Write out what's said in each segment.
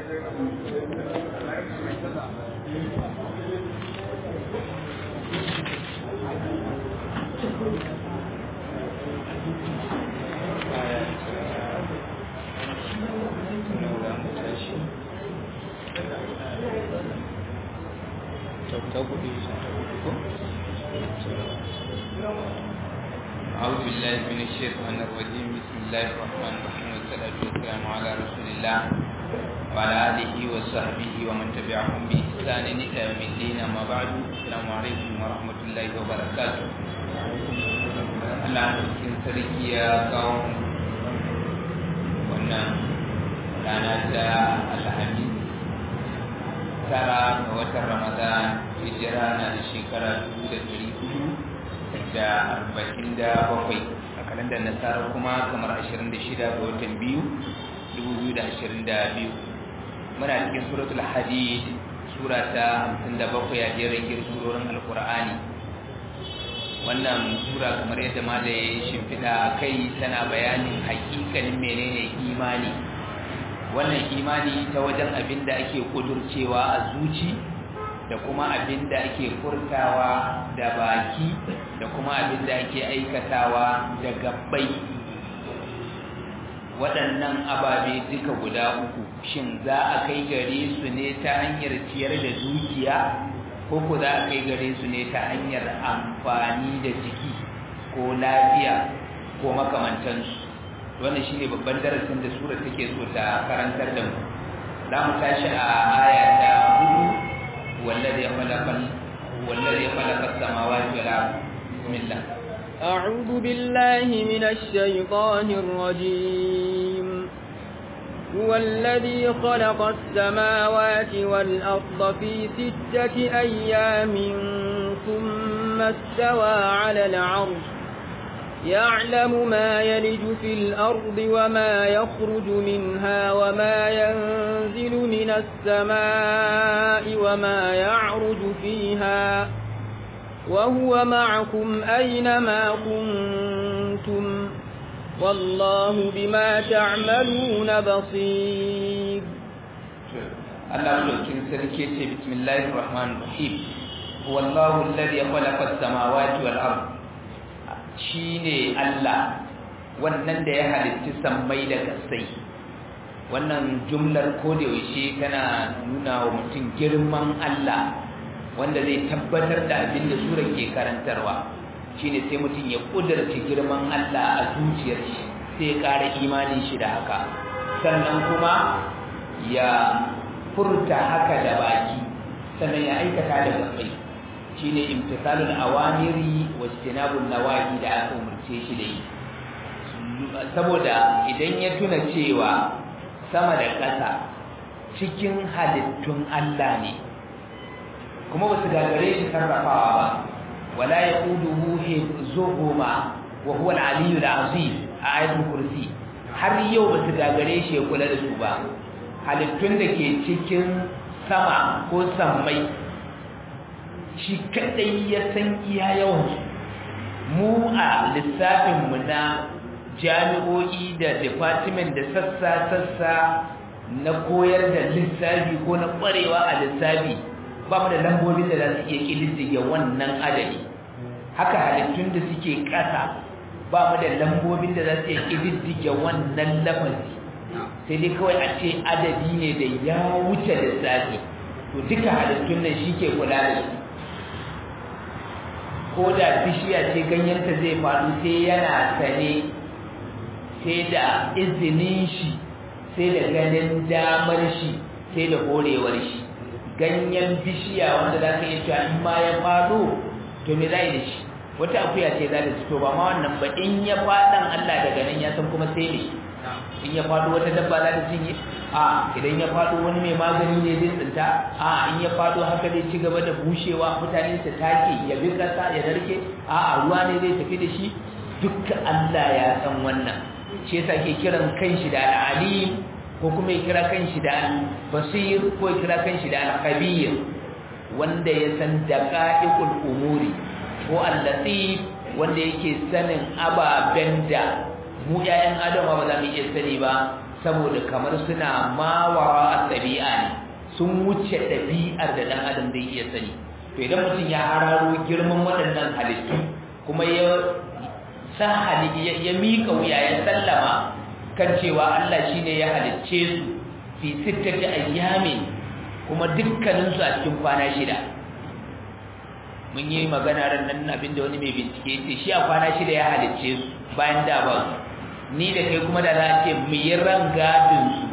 أعوذ بالله من الشيطان الرجيم بسم الله الرحمن الرحيم والصلاة والسلام على رسول الله وعلى آله وصحبه ومن تبعهم بإحسان إلى يوم الدين أما بعد السلام عليكم ورحمة الله وبركاته Allah cikin sarki ya kawo wannan rana ta alhamis tara ga watan ramadan hijira na da shekara dubu da dari hudu da arba'in da bakwai a kalandar nasara kuma kamar ashirin da shida ga watan biyu dubu biyu da ashirin da biyu muna cikin suratul hadid sura ta hamsin da bakwai a jerin girsurorin alkur'ani wannan sura kamar yadda malaye shimfiɗa a kai tana bayanin hakikanin menene imani wannan imani ta wajen abin da ake kudurcewa a zuci da kuma abin da ake furtawa da baki da kuma abin da ake aikatawa da gabbai waɗannan ababe duka guda uku shin za a kai gare su ne ta hanyar ciyar da dukiya ko ko za a kai gare su ne ta hanyar amfani da jiki ko lafiya ko makamantansu wannan shine babban darasin da sura take so ta karantar da mu za mu tashi a aya ta hudu wallazi khalaqa wallazi khalaqa as-samawati wal ardh bismillah أعوذ بالله من الشيطان الرجيم هو الذي خلق السماوات والأرض في ستة أيام ثم استوى على العرش يعلم ما يلج في الأرض وما يخرج منها وما ينزل من السماء وما يعرج فيها وهو معكم أينما كنتم والله بما تعملون بصير الله ملوكين سركي بسم الله الرحمن الرحيم هو الله الذي خلق السماوات والأرض shine Allah wannan da ya halitta sammai da kasai wannan jumlar kodayaushe tana nuna wa mutum girman Allah wanda zai tabbatar da abin da sura ke karantarwa shine sai mutum ya kudurta girman Allah a zuciyar shi sai ya ƙara imanin shi da haka sannan kuma ya furta haka da baki sannan ya aikata da gabai shine imtisalul awamiri wa istinabun nawahi da aka umarce shi da yi saboda idan ya tuna cewa sama da ƙasa cikin halittun Allah ne kuma ba su gagare shi sarrafawa ba wala yaquduhu hifzuhuma wa huwa al-aliyyu al-azim a ayatul kursi har yau ba su gagare shi ya kula da su ba halittun da ke cikin sama ko sammai shi kadai ya san iya yawan mu a lissafin mu na jami'o'i da department da sassa sassa na koyar da lissafi ko na kwarewa a lissafi ba mu da lambobin da za su iya ƙididdige wannan adadi haka halittun da suke ƙasa ba mu da lambobin da za su iya ƙididdige wannan lafazi sai dai kawai a ce adadi ne da ya wuce lissafi to duka halittun nan shi ke kula da su ko da bishiya ce ganyenta zai faɗo sai yana sane sai da izinin shi sai da ganin damar shi sai da horewar shi ganyen bishiya wanda za ka iya cewa in ma ya faɗo to me zai da shi wata akuya ce za ta fito ba ma wannan ba in ya faɗan Allah daga nan ya san kuma sai ne in ya faɗo wata dabba za ta cinye a idan ya faɗo wani mai magani ne zai tsinta a in ya faɗo haka zai ci gaba da bushewa mutane su take ya bi kasa ya narke a a ruwa ne zai tafi da shi dukkan Allah ya san wannan shi yasa ke kiran kanshi da al-alim ko kuma ya kira kanshi da al-basir ko ya kira kanshi da al-khabir wanda ya san daqa'iqul umuri ko al-latif wanda yake sanin ababen da mu ƴaƴan adam ba za mu iya sani ba saboda kamar suna mawara a sun wuce ɗabi'ar da ɗan adam zai iya sani to idan mutum ya hararo girman waɗannan halittu kuma ya sa ya miƙa wuya ya sallama kan cewa Allah shine ya halicce su fi sittati ayyamin kuma dukkaninsu a cikin kwana shida mun yi magana ran nan abinda wani mai bincike ce shi a kwana shida ya halicce su bayan da ba su ni da kai kuma da za a ce mu yi rangadin su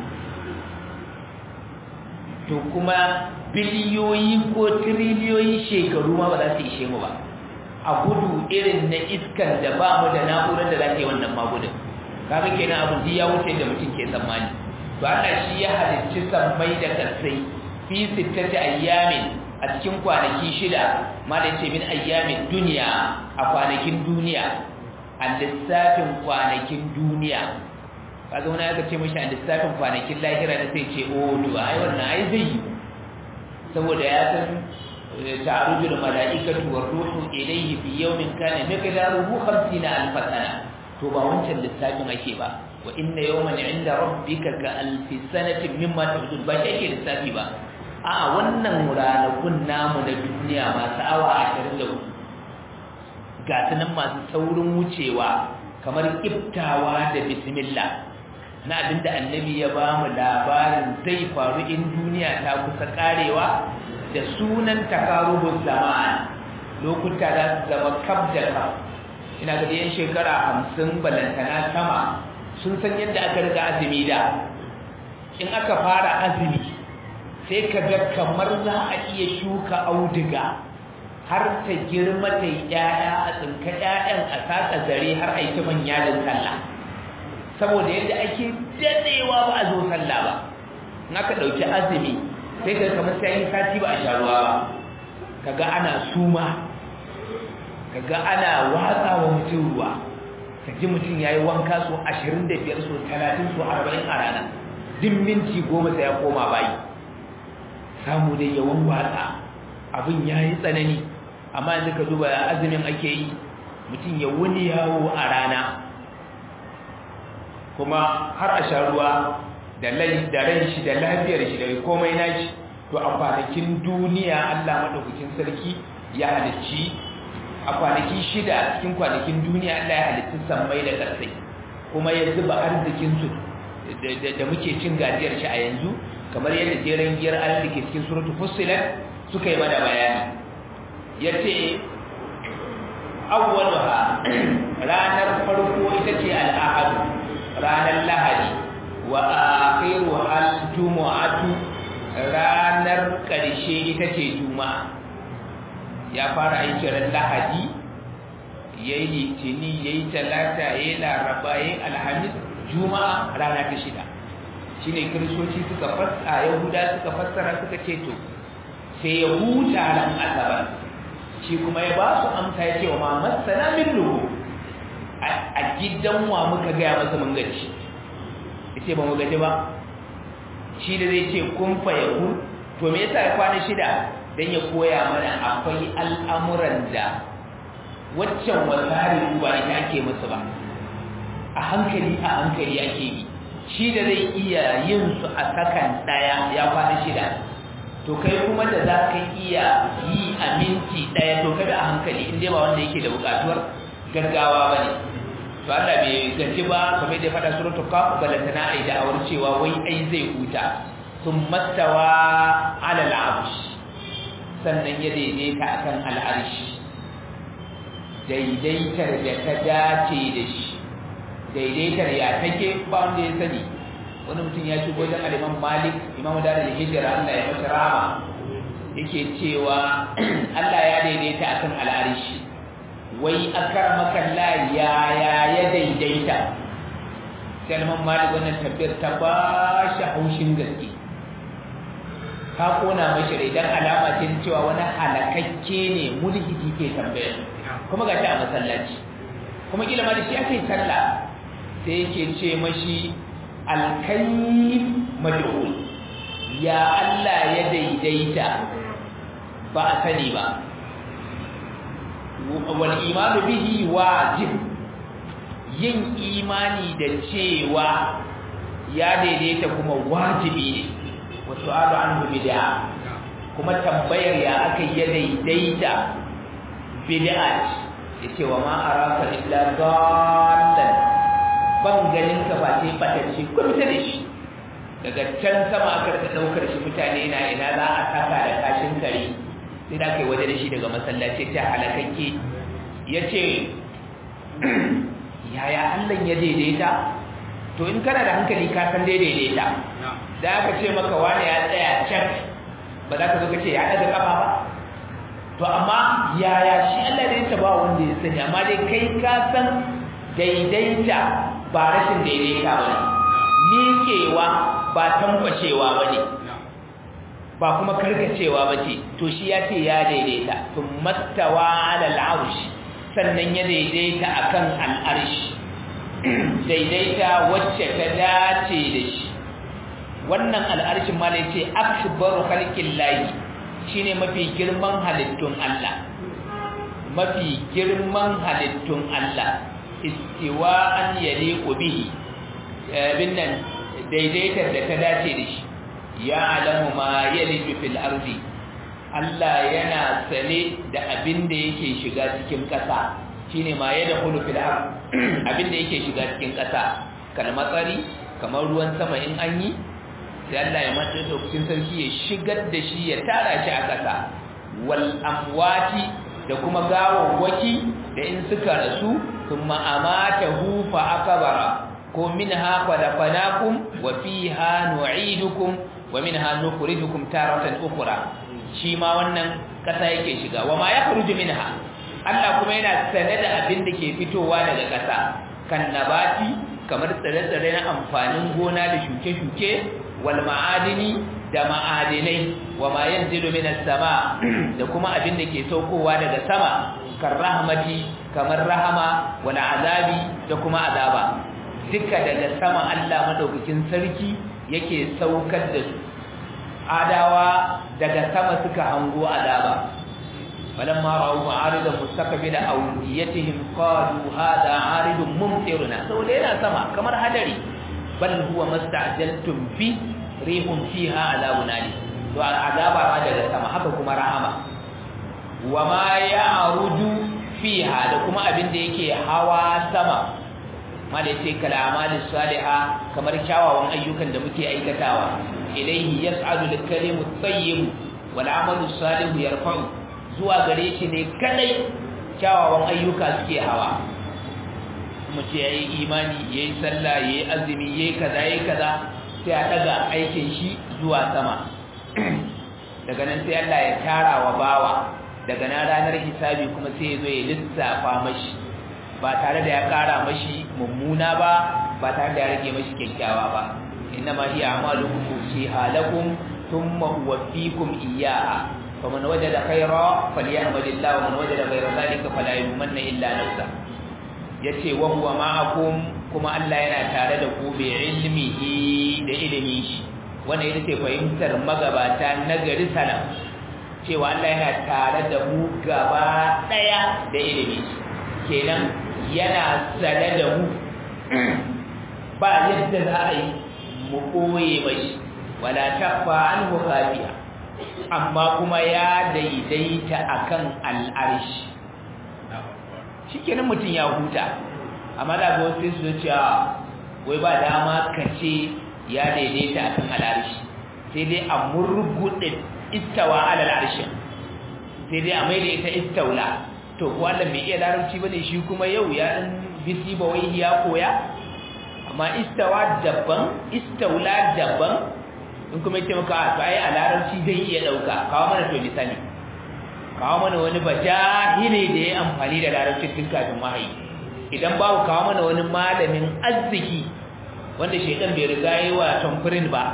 to kuma biliyoyi ko tiriliyoyi shekaru ma ba za su ishe mu ba a gudu irin na iskan da ba mu da na'urar da za ta yi wannan magudin kaga kenan abin ya wuce da mutum ke tsammani to Allah shi ya halicci sammai da kasai fi sittati ayyamin a cikin kwanaki shida malai ce min ayyamin duniya a kwanakin duniya a lissafin kwanakin duniya kaga wani aka ce mashi a lissafin kwanakin lahira da sai ce oh to ai wannan ai zai yi saboda ya san ta'arujul mala'ikatu war ruhu ilayhi fi yawmin kana miqdaruhu 50 alf sana to ba wancan lissafin ake ba wa inna yawman 'inda rabbika ka alfi sanatin mimma ta'udun ba shi ake lissafi ba a wannan ranakun namu na duniya masu awa 24 ga sunan masu saurin wucewa kamar kiftawa da bismillah na abinda annabi ya ba mu labarin zai faru in duniya ta kusa karewa da sunan takarubun zaman lokuta za su zama kaf da kaf ina ga yan shekara hamsin balantana sama sun san yadda aka riga azumi da in aka fara azumi sai ka ga kamar za a iya shuka auduga har ta girma ta yi ƴaƴa a tsinka ƴaƴan a saka zare har a yi ta manya da sallah saboda yadda ake dadewa ba a zo sallah ba in aka ɗauki azumi sai ka kamar sai yi sati ba a sha ruwa ba kaga ana suma kaga ana watsa wa mutum ruwa ka ji mutum ya yi wanka so 25 so 30 so 40 a rana din minti goma sai ya koma bayi samu dai yawan watsa abin ya yi tsanani amma yanzu ka duba azumin ake yi mutum ya wuni yawo a rana kuma har a sha ruwa da ran shi da lafiyar shi da komai nashi to a kwanakin duniya Allah madaukakin sarki ya halicci a kwanaki shida a cikin kwanakin duniya Allah ya halicci sammai da ƙarsai kuma ya zuba arzikin su da muke cin gajiyar shi a yanzu kamar yadda jeren giyar Allah da ke cikin suratul fussilat suka yi mana bayani yace awwaluha ranar farko ita ce al-ahad ranar lahadi wa akhiru al-jumu'atu ranar ƙarshe ita ce juma'a ya fara aiki ran lahadi yayi litini yayi talata yayi laraba yayi alhamis juma'a rana ta shida shine kristoci suka fassara yahuda suka fassara suka ce to sai ya huta ran asabar shi kuma ya ba su amsa ya ce wa ma masana min lugu a gidan wa muka gaya masa mun gaci ya ce ba mu gaji ba shi da zai ce kun fa yahu to me yasa ya kwana shida dan ya koya mana akwai al'amuran da waccan wasari ba ita ake musu ba a hankali a hankali ake yi shi da zai iya yin su a sakan daya ya kwana shida to kai kuma da za ka iya yi a minti daya to kada a hankali inda ba wanda yake da bukatuwar gaggawa ba ne to Allah bai gaji ba kamar da ya faɗa suratul kaf balantana ai da awar cewa wai ai zai huta sun mastawa ala al'arsh sannan ya daidaita akan al'arsh daidaitar da ta dace da shi daidaitar ya take ba wanda ya sani wani mutum ya shigo wajen aliman malik imam da da hijira Allah ya masa rama yake cewa Allah ya daidaita akan al'arsh wai akramaka Allah ya ya ya daidaita sai aliman malik wannan tabbiyar ta ba shi haushin gaske ka kona mashi rai dan alama ce cewa wani halakakke ne mulhidi ke tambaya kuma ga a masallaci kuma kila ma da shi aka yi sallah sai yake ce mashi alkayyim mad'ul ya Allah ya daidaita ba a sani ba wal imanu bihi wajib yin imani da cewa ya daidaita kuma wajibi ne wa su'alu anhu bid'a kuma tambayar ya aka yi daidaita bid'a yace wa ma araka illa dallan ban ganin ka ba sai batacce kun ta da shi daga can sama aka rika daukar shi mutane na ina za a saka da kashin kare sai da kai waje da shi daga masallaci ta halakakke yace yaya Allah ya daidaita to in kana da hankali ka san daidaita da aka ce maka wani ya tsaya can ba za ka zo ka ce ya daga kafa ba to amma yaya shi Allah da ya ba wanda ya sani amma dai kai ka san daidaita ba rashin daidaita ba ne miƙewa ba tankwashewa ba ne ba kuma karkacewa ba ce to shi ya ce ya daidaita sun mastawa alal arshi sannan ya daidaita akan al'arshi daidaita wacce ta dace da shi wannan al'arshin ma da ce akbaru khalqin lahi shine mafi girman halittun Allah mafi girman halittun Allah istiwa'an yaliqu bihi bin nan daidaitar da ta dace da shi ya alamu ma yaliju fil ardi Allah yana sane da abin da yake shiga cikin ƙasa shine ma yadkhulu fil ard abin da yake shiga cikin ƙasa kalmatsari kamar ruwan sama in an yi sai Allah ya mata lokacin sarki ya shigar da shi ya tara shi a ƙasa wal amwati da kuma gawawwaki da in suka rasu thumma amatahu fa akbara ko minha khalaqnakum wa fiha nu'idukum wa minha nukhrijukum taratan ukhra shi ma wannan ƙasa yake shiga wa ma yakhruju minha Allah kuma yana sane da abin da ke fitowa daga ƙasa kan nabati kamar tsare-tsare na amfanin gona da shuke-shuke wal ma'adini da ma'adinai wa ma yanzilu minas sama da kuma abin da ke saukowa daga sama kan rahmati kamar rahama wal azabi da kuma azaba duka daga sama Allah madaukakin sarki yake saukar da su adawa daga sama suka hango azaba فلما رأوا عارضا مستقبل أوديتهم قالوا هذا عارض ممطرنا سولينا سما كما هدري بل هو ما استعجلتم به ريح فيها عذاب أليم to azaba ma daga sama haka kuma rahama wama ya'ruju fiha da kuma abin da yake hawa sama mala yace kala amali salihah kamar kyawawan ayyukan da muke aikatawa ilayhi yas'adu al-kalimu at-tayyib wal 'amalu salihu yarfa'u zuwa gare shi ne kadai kyawawan ayyuka suke hawa mutum ya yi imani ya yi sallah ya yi azumi ya yi kaza ya yi kaza sai a daga aikin shi zuwa sama daga nan sai Allah ya tara wa bawa daga nan ranar hisabi kuma sai ya zo ya lissafa mashi ba tare da ya kara mashi mummuna ba ba tare da ya rage mashi kyakkyawa ba inna ma hiya a'malukum usiha lakum thumma uwaffikum iyyaha فمن وجد خيرا فليحمد الله ومن وجد غير ذلك فلا يلومن الا نفسه yace wa huwa ma'akum kuma Allah yana tare da ku bi ilmihi da ilimi shi wanda ita ce fahimtar magabata na gari salam cewa Allah yana tare da mu gaba daya da ilimi kenan yana sane da mu ba yadda za a yi mu koye mashi wala takfa anhu khafiya amma kuma ya daidaita akan al'arshi shikenan mutum ya huta amma da ga wasu su cewa wai ba dama kace ya daidaita akan al'arshi sai dai a murgude istawa ala al'arshi sai dai a mai da ita istaula to ko Allah bai iya larabci bane shi kuma yau ya dan bisi ba wai ya koya amma istawa daban istaula daban in kuma yace maka to ai a larabci zai iya dauka kawo mana to misali kawo mana wani bajahili da ya amfani da larabci tun kafin wahayi idan babu kawo mana wani malamin arziki wanda shedan bai riga yi wa tamfirin ba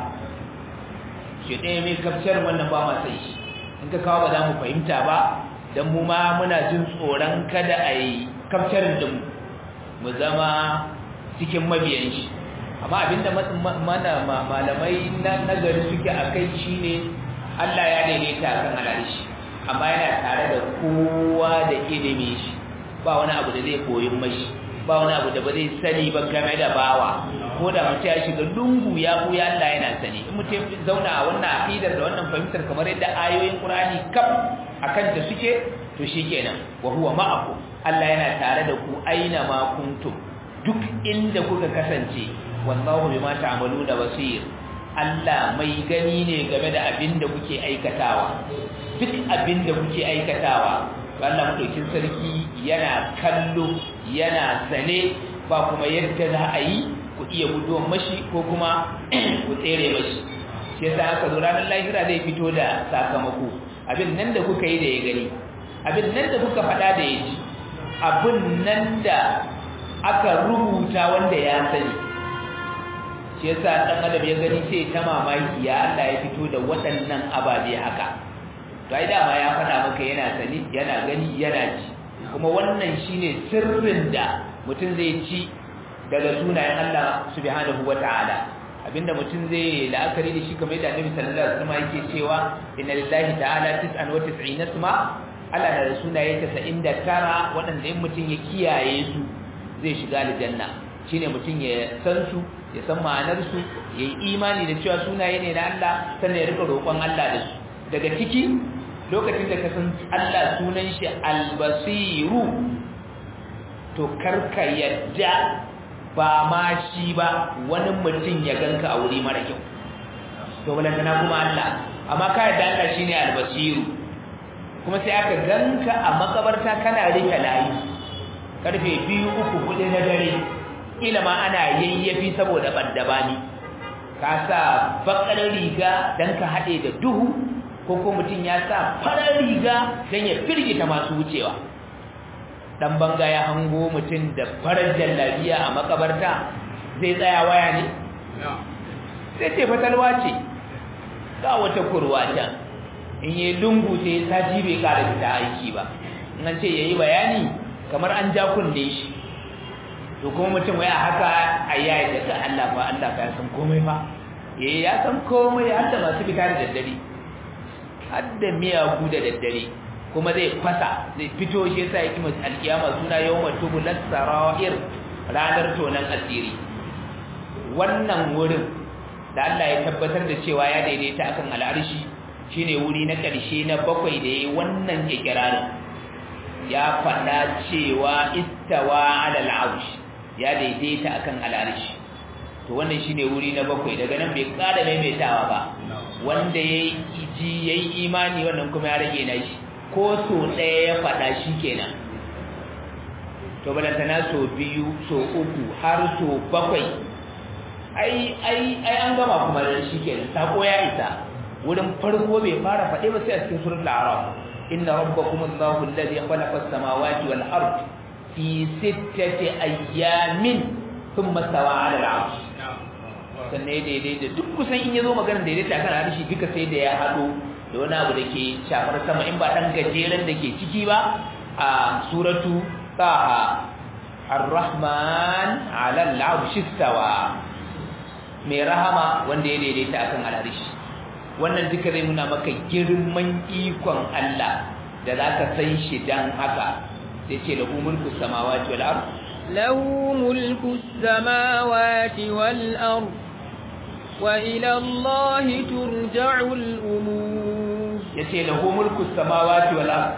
shedan mai kafcar wannan ba ma sai in ka kawo ba za mu fahimta ba dan mu ma muna jin tsoron kada a yi kafcarin da mu mu zama cikin mabiyan shi amma abinda mana malamai na nagari suke a kai shi ne Allah ya daidaita kan alarishi amma yana tare da kowa da ilimi shi ba wani abu da zai koyi mashi ba wani abu da ba zai sani ba game da bawa ko da mutum ya shiga lungu ya buya Allah yana sani in mutum zauna a wannan aqidar da wannan fahimtar kamar yadda ayoyin Qur'ani kaf akan ta suke to shikenan wa huwa ma'akum Allah yana tare da ku aina ma kuntum duk inda kuka kasance wallahu bima ta'maluna basir Allah mai gani ne game da abin da kuke aikatawa duk abin da kuke aikatawa Allah madaukin sarki yana kallo yana sane ba kuma yadda za a yi ku iya guduwan mashi ko kuma ku tsere mashi shi yasa aka zo ranar lahira zai fito da sakamako abin nan da kuka yi da ya gani abin nan da kuka faɗa da ya ji abin nan da aka rubuta wanda ya sani shi yasa dan adam ya gani sai ta mamaki ya Allah ya fito da waɗannan ababe haka to ai dama ya faɗa maka yana sani yana gani yana ji kuma wannan shine sirrin da mutum zai ci daga sunayen Allah subhanahu wata'ala abinda mutum zai la'akari da shi kamar da Annabi sallallahu alaihi wasallam yake cewa inna lillahi ta'ala 99 isma Allah na da sunaye 99 waɗanda in mutum ya kiyaye su zai shiga aljanna shine mutum ya san su ya san ma'anar su yayi imani da cewa sunaye ne na Allah sannan ya rika roƙon Allah da su daga ciki lokacin da ka san Allah sunan shi al-basiru to karka yadda ba ma shi ba wani mutum ya ganka a wuri mara kyau to balantana kuma Allah amma ka yadda Allah shine al-basiru kuma sai aka ganka a makabarta kana rike layi karfe biyu uku kuɗi na dare ila ma ana yayyafi saboda baddabani ka sa bakar riga dan ka haɗe da duhu ko ko mutum ya sa farar riga dan ya firgita masu wucewa dan banga ya hango mutum da farar jallabiya a makabarta zai tsaya waya ne sai ce fatalwa ce ga wata kurwa can in yi lungu sai sati bai kara fita aiki ba in an ce yayi bayani kamar an ja kunne shi to kuma mutum wai a haka ayyaye daga Allah fa Allah ka san komai fa eh ya san komai har da masu fita da daddare har da miyagu da daddare kuma zai fasa zai fito shi yasa yake mai alkiyama suna yawma tubulat sarair ranar tonan asiri wannan wurin da Allah ya tabbatar da cewa ya daidaita akan al'arshi shine wuri na ƙarshe na bakwai da yayi wannan ikirarin ya faɗa cewa istawa ala al'arsh ya daidaita akan al'arshi to wannan shine wuri na bakwai daga nan bai ƙara maimaitawa ba wanda yayi ji yayi imani wannan kuma ya rage na shi ko so ɗaya ya faɗa shi kenan to balantana so biyu so uku har so bakwai ai ai ai an gama kuma da shi kenan sako ya isa wurin farko bai fara faɗe ba sai a cikin suratul a'raf inna rabbakum allahu alladhi khalaqa as-samawati wal ard fi sittati ayyamin thumma stawa 'ala al-'arsh sannan daidai da duk kusan in yazo magana daidai ta kan harshe duka sai da ya hado da wani abu da ke shafar sama in ba dan gajeren da ke ciki ba a suratu taha ar-rahman 'ala al-'arshi stawa mai rahama wanda ya daidaita akan al'arshi wannan duka zai nuna maka girman ikon Allah da zaka san shi dan haka sai ce lahu mulku samawati wal ard lahu mulku samawati wal ard wa ila Allah turja'u al umur yace lahu mulku samawati wal ard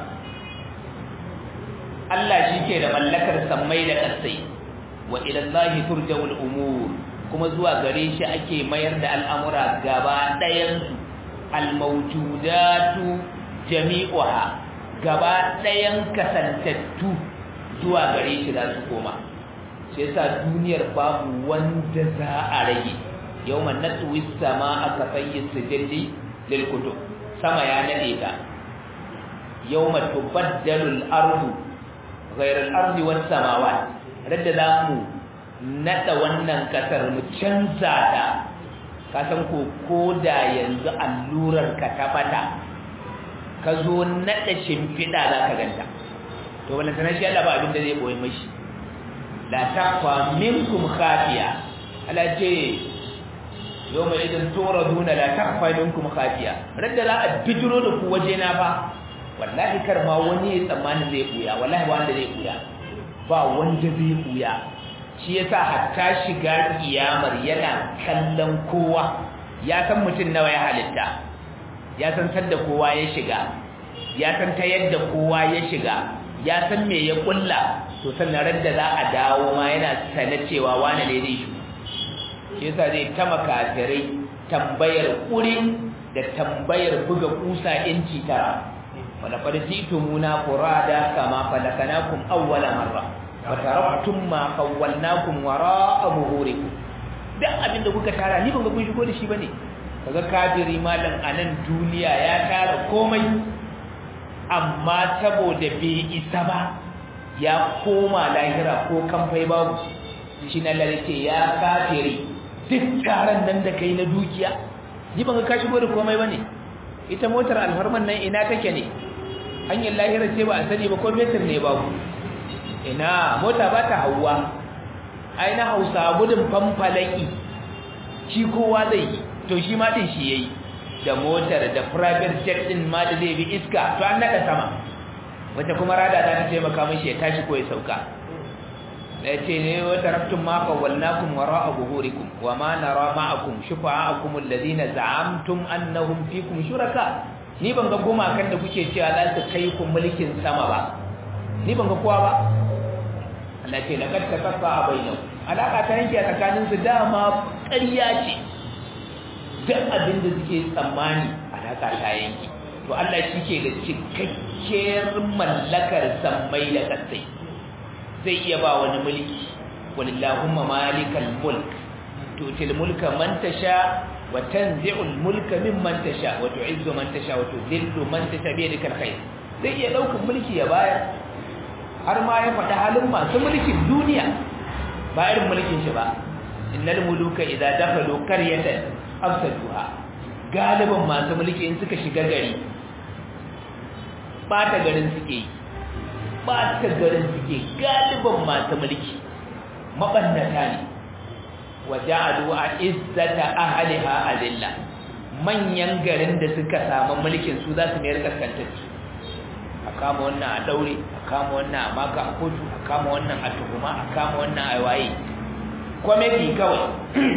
Allah shike da mallakar sammai da ƙasai wa ila Allah turja'u al umur kuma zuwa gare shi ake mayar da al'amura gaba ɗayansu almaujudatu jami'uha gaba ɗayan kasantattu zuwa gare shi za su koma shi yasa duniyar babu wanda za a rage yau man natsuwi sama a kafayin sijilli lilkutu sama ya nade ta yau ma tubaddalul ardu ghairar ardi was samawat radda za mu nada wannan kasar mu canza ta ka san ko koda yanzu allurar ka ta bata ka zo nada shimfida za ka ganta to wannan sanar shi Allah ba abin da zai boye mashi la taqwa minkum khafiya ala ce yawma idan turaduna la taqwa minkum khafiya radda za a bijiro da ku waje na ba wallahi kar ma wani ya tsammani zai buya wallahi ba wanda zai buya ba wanda zai buya shi yasa hatta shiga kiyamar yana kallon kowa ya san mutum nawa ya halitta ya san sanda kowa ya shiga ya san ta yadda kowa ya shiga ya san me ya kulla to sannan ran da za a dawo ma yana sanar cewa wani ne zai shi shi yasa zai ta makafirai tambayar kurin da tambayar buga kusa inci tara wala qad jitumuna qurada kama falakanakum awwala marra wa taraktum ma khawwalnakum wara'a buhurikum duk abin da kuka tara ni ban ga kun shigo da shi bane kaga kafiri malam anan duniya ya tara komai amma saboda bai isa ba ya koma lahira ko kamfai babu shi na lalce ya kafiri duk taron nan da kai na dukiya ni ban ga ka shigo da komai bane ita motar alfarman nan ina take ne hanyar lahira ce ba a sani ba ko metir ne babu ina mota ba ta hauwa ai na hausa gudun famfalaki shi kowa zai yi to shi ma din shi yayi da motar da private jet din ma da zai bi iska to an naka sama wata kuma rada ta taimaka mishi ya tashi ko ya sauka da yace ne wa taraktum ma qawwalnakum wara'a buhurikum wa ma nara ma'akum shufa'akum alladhina za'amtum annahum fikum shuraka ni ban ga goma kan da kuke cewa za su kai ku mulkin sama ba ni ban ga kowa ba Allah ce laqad takaffa bainahu alaka ta yanke tsakanin su dama ƙarya ce duk abin da suke tsammani alaka ta yanke to Allah shi ke da cikakkiyar mallakar sammai da kasai zai iya ba wani mulki walillahumma malikal mulk tutil mulka man tasha wa tanzi'ul mulka mimman tasha wa tu'izzu man tasha wa tudhillu man tasha bi yadikal khair zai iya daukan mulki ya bayar har ma ya faɗi halin masu mulkin duniya ba irin mulkin shi ba innal muluka idza dakhalu qaryatan afsaduha galiban masu mulki in suka shiga gari bata garin suke bata garin suke galiban masu mulki mabannata ne waja'alu izzata ahliha azilla manyan garin da suka samu mulkin su za su mayar kaskantacci a kama wannan a daure a kama wannan a maka a kotu a kama wannan a tuhuma a kama wannan a waye kwamiti kawai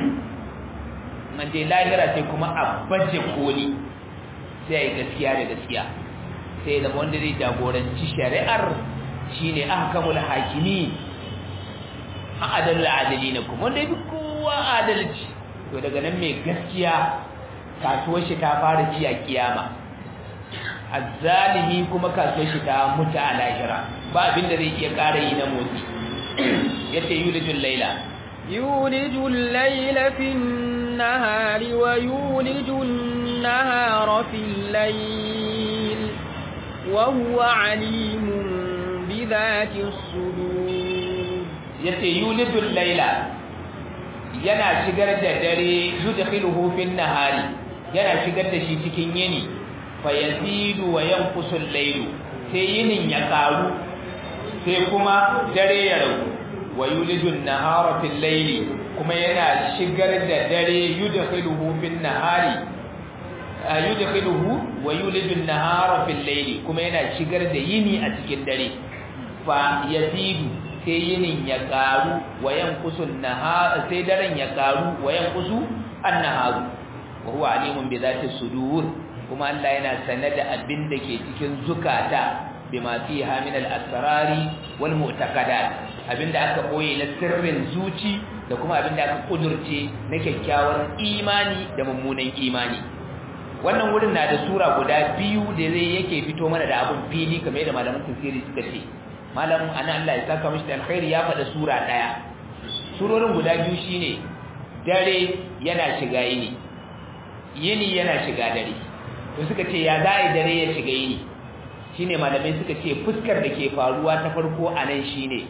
manje lahira sai kuma a baje koli sai a yi gaskiya da gaskiya sai zama wanda zai jagoranci shari'ar shine ahkamul hakimi a adalul adalina kuma wanda yafi kowa adalci to daga nan mai gaskiya kasuwar shi ta fara ci a kiyama azzalimi kuma kasuwar shi ta mutu a lahira ba abin da zai iya ƙara yi na motsi yace yulijul laila yulijul laila fin nahari wa yulijul nahara fil layl wa huwa alimun bi dhati sudur yace yulijul laila yana shigar da dare yudkhiluhu fin nahari yana shigar da shi cikin yini fa yazidu wa yanqusu al-layl sai yinin ya karu sai kuma dare ya ragu wa yulijun nahara fil layli kuma yana shigar da dare yudkhiluhu fin nahari yudkhiluhu wa yulijun nahara fil layli kuma yana shigar da yini a cikin dare fa yazidu sai yinin ya karu wa yanqusu an-nahar sai daren ya karu wa yanqusu an-nahar wa huwa alimun bi dhati sudur kuma Allah yana sanar da abin da ke cikin zukata bima fiha min al-asrari wal mu'taqadat abinda aka boye na sirrin zuci da kuma abinda aka kudurce na kyakkyawar imani da mummunan imani wannan wurin na da sura guda biyu da zai yake fito mana da abun fili kamar yadda malaman tafsiri suka ce malamin ana Allah ya saka mishi da alkhairi ya faɗa sura ɗaya surorin guda biyu shine dare yana shiga yini yini yana shiga dare to suka ce ya za dare ya shiga yini shine malamai suka ce fuskar da ke faruwa ta farko a nan shine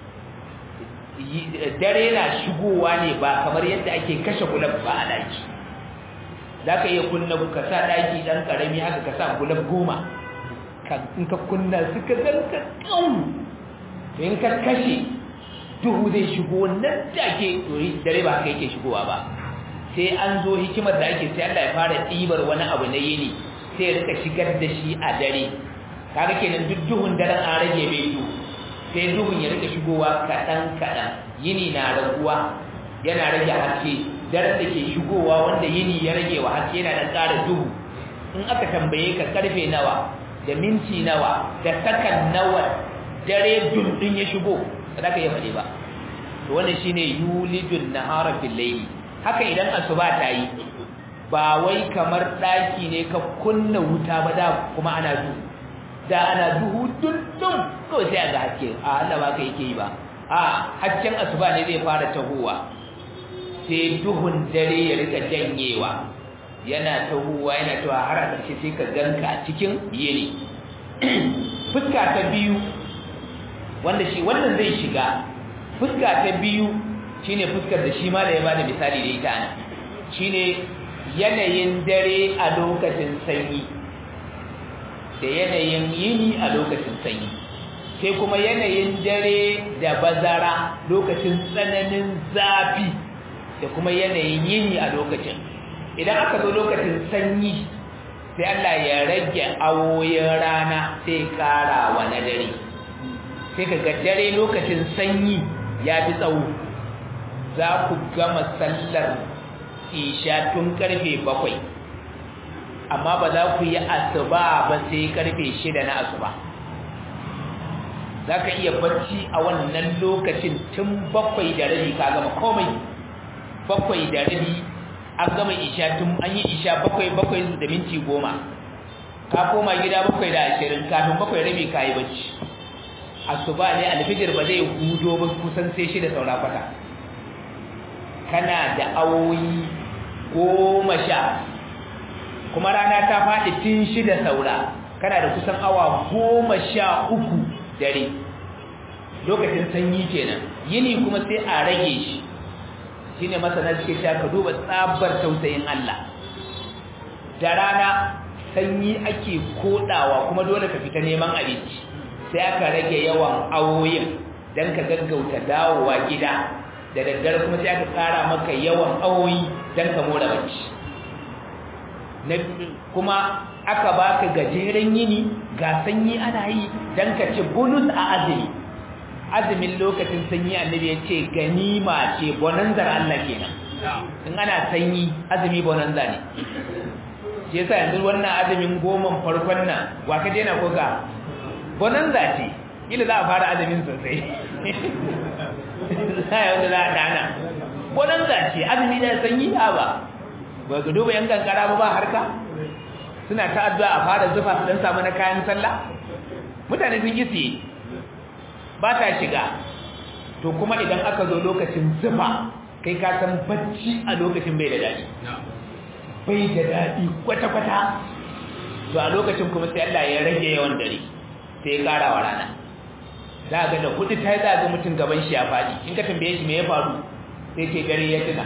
dare na shigowa ne ba kamar yadda ake kashe gulab ba a daki za ka iya kunna ka sa daki ɗan ƙarami haka ka sa gulab goma in ka kunna suka zanka ƙau in ka kashe duhu zai shigo nan take dare ba haka yake shigowa ba sai an zo hikimar da ake sai Allah ya fara ɗibar wani abu na yini sai ya rika shigar da shi a dare kaga kenan duk duhun daren an rage mai duhu sai duhun ya rika shigowa kaɗan kaɗan yini na raguwa yana rage haske daren da ke shigowa wanda yini ya rage wa haske yana dan ƙara duhu in aka tambaye ka karfe nawa da minti nawa da sakan nawa dare dundun ya shigo ba ka iya faɗi ba to wannan shine yulijun nahara fil layli haka idan asuba ta yi ba wai kamar daki ne ka kunna wuta ba da kuma ana duhu da ana duhu dundun kawai sai ga haske a Allah ba ka yake yi ba a hasken asuba ne zai fara tahowa sai duhun dare ya rika janyewa yana tahowa yana tawa har a ƙarshe sai ka ganka cikin yini fuska ta biyu wanda shi wannan zai shiga fuska ta biyu shine fuskar da shi ma da ya bada misali da ita ana shine yanayin dare a lokacin sanyi da yanayin yini a lokacin sanyi sai kuma yanayin dare da bazara lokacin tsananin zafi da kuma yanayin yini a lokacin idan aka zo lokacin sanyi sai Allah ya rage awoyin rana sai kara wa na dare sai kaga dare lokacin sanyi ya fi tsawo za ku gama sallar isha tun karfe bakwai amma ba za ku yi asuba ba sai karfe shida na asuba za ka iya bacci a wannan lokacin tun bakwai da rabi ka gama komai bakwai da rabi an gama isha tun an yi isha bakwai bakwai da minti goma ka koma gida bakwai da ashirin kafin bakwai rabi ka yi bacci asuba ne alfijir ba zai hudo ba kusan sai shida saura kwata kana da awoyi goma sha kuma rana ta faɗi tun shida saura kana da kusan awa goma sha uku dare lokacin sanyi kenan yini kuma sai a rage shi shine masana suke sha ka duba tsabar tausayin Allah da rana sanyi ake kodawa kuma dole ka fita neman abinci sai aka rage yawan awoyin dan ka gaggauta dawowa gida da daddare kuma sai aka tsara maka yawan awoyi dan ka mora bacci kuma aka baka gajeren yini ga sanyi ana yi dan ka ci bonus a azumi azumin lokacin sanyi annabi ya ce ganima ce bonanzar Allah kenan in ana sanyi azumi bonanza ne shi yasa yanzu wannan azumin goman farkon nan wa ka daina ko ka bonanza ce kila za a fara azumin sosai sai wanda za a dana bonanza ce azumi da sanyi a ba ba ga duba yan kankara ba ba harka suna ta addu'a a fara zufa su dan samu na kayan sallah mutane sun yi siye ba ta shiga to kuma idan aka zo lokacin zufa kai ka san bacci a lokacin bai da daɗi bai da daɗi kwata-kwata to a lokacin kuma sai Allah ya rage yawan dare sai ya ƙara wa rana za ga da hudu ta yi za ga mutum gaban shi ya faɗi in ka tambaye shi me ya faru sai ke dare ya tuna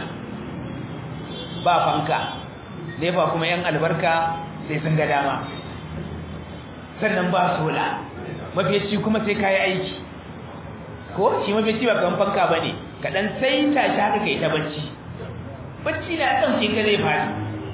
ba fanka nefa kuma yan albarka sai sun ga dama sannan ba sola mafiyaci kuma sai kayi aiki ko shi mafiyaci ba kan fanka ba ne kaɗan sai ta shi haka kai ta bacci bacci na ɗauke ka zai fari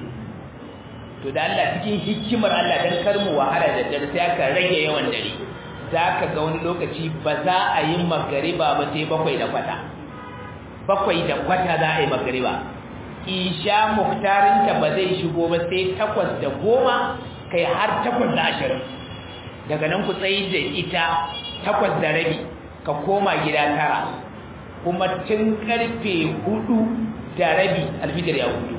to da Allah cikin hikimar Allah don karmu wahala da dare sai aka rage yawan dare za ka ga wani lokaci ba za a yi magariba ba sai bakwai da kwata bakwai da kwata za a yi magariba isha muktarinta ba zai shigo ba sai takwas da goma kai har takwas da ashirin daga nan ku tsayi da ita takwas da rabi ka koma gida tara kuma tun karfe hudu da rabi alfitar ya hudu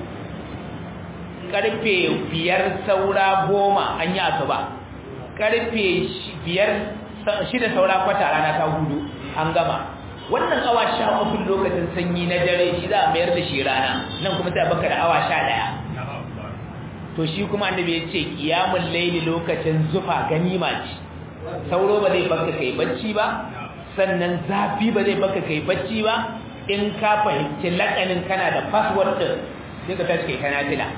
karfe biyar saura goma an yi asuba karfe biyar shida saura kwata rana ta hudu an gama wannan awa sha uku lokacin sanyi na dare shi za a mayar da shi rana nan kuma sai baka da awa sha daya to shi kuma annabi ya ce kiyamul laili lokacin zufa ganima ce sauro ba zai baka kai bacci ba sannan zafi ba zai baka kai bacci ba in ka fahimci lakanin kana da password din sai ka tashi kai kana fila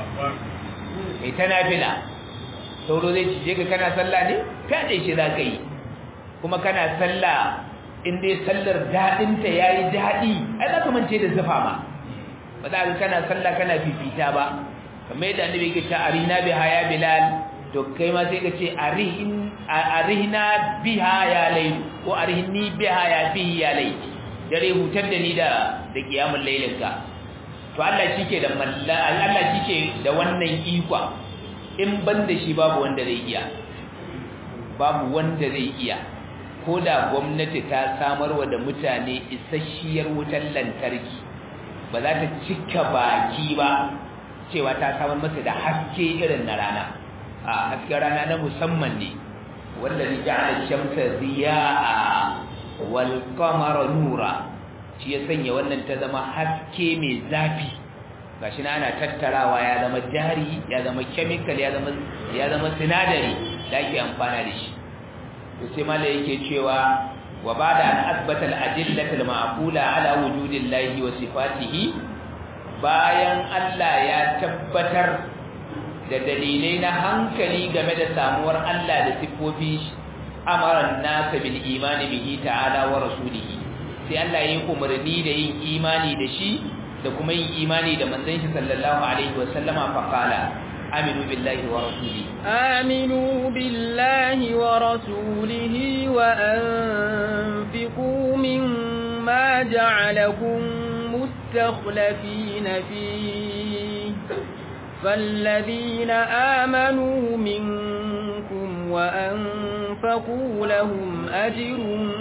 kai tana fila sauro zai cije ka kana sallah ne fyaɗe shi za ka yi kuma kana sallah in dai sallar daɗinta ya yi daɗi ai za ka mance da zufa ma ba za ka kana sallah kana fifita ba kamar yadda annabi ke ta arina biha ya bilal to kai ma sai ka ce arihna biha ya layl ko arihni biha ya fihi ya layl dare hutar da ni da da kiyamul lailinka to Allah shike da malla Allah shike da wannan ikwa in ban da shi babu wanda zai iya babu wanda zai iya ko da gwamnati ta samarwa da mutane isasshiyar wutar lantarki ba za ta cika baki ba cewa ta samar masa da haske irin na rana a hasken rana na musamman ne wallazi ja'ala shamsa ziya'a wal qamara nura shi ya sanya wannan ta zama haske mai zafi gashi na ana tattarawa ya zama jari ya zama chemical ya zama ya zama sinadari da ake amfana da shi to sai malai yake cewa wa ba'da an asbata al-adillata al-ma'qula ala wujudillahi wa sifatihi bayan Allah ya tabbatar da dalilai na hankali game da samuwar Allah da siffofin shi amaran nasa bil imani bihi ta'ala wa rasulihi sai Allah ya yi umarni da yin imani da shi da kuma yin imani da manzon shi sallallahu alaihi wa sallama fa qala aminu billahi wa rasulihi آمنوا بالله ورسوله وأنفقوا مما جعلكم مستخلفين فيه فالذين آمنوا منكم وأنفقوا لهم أجر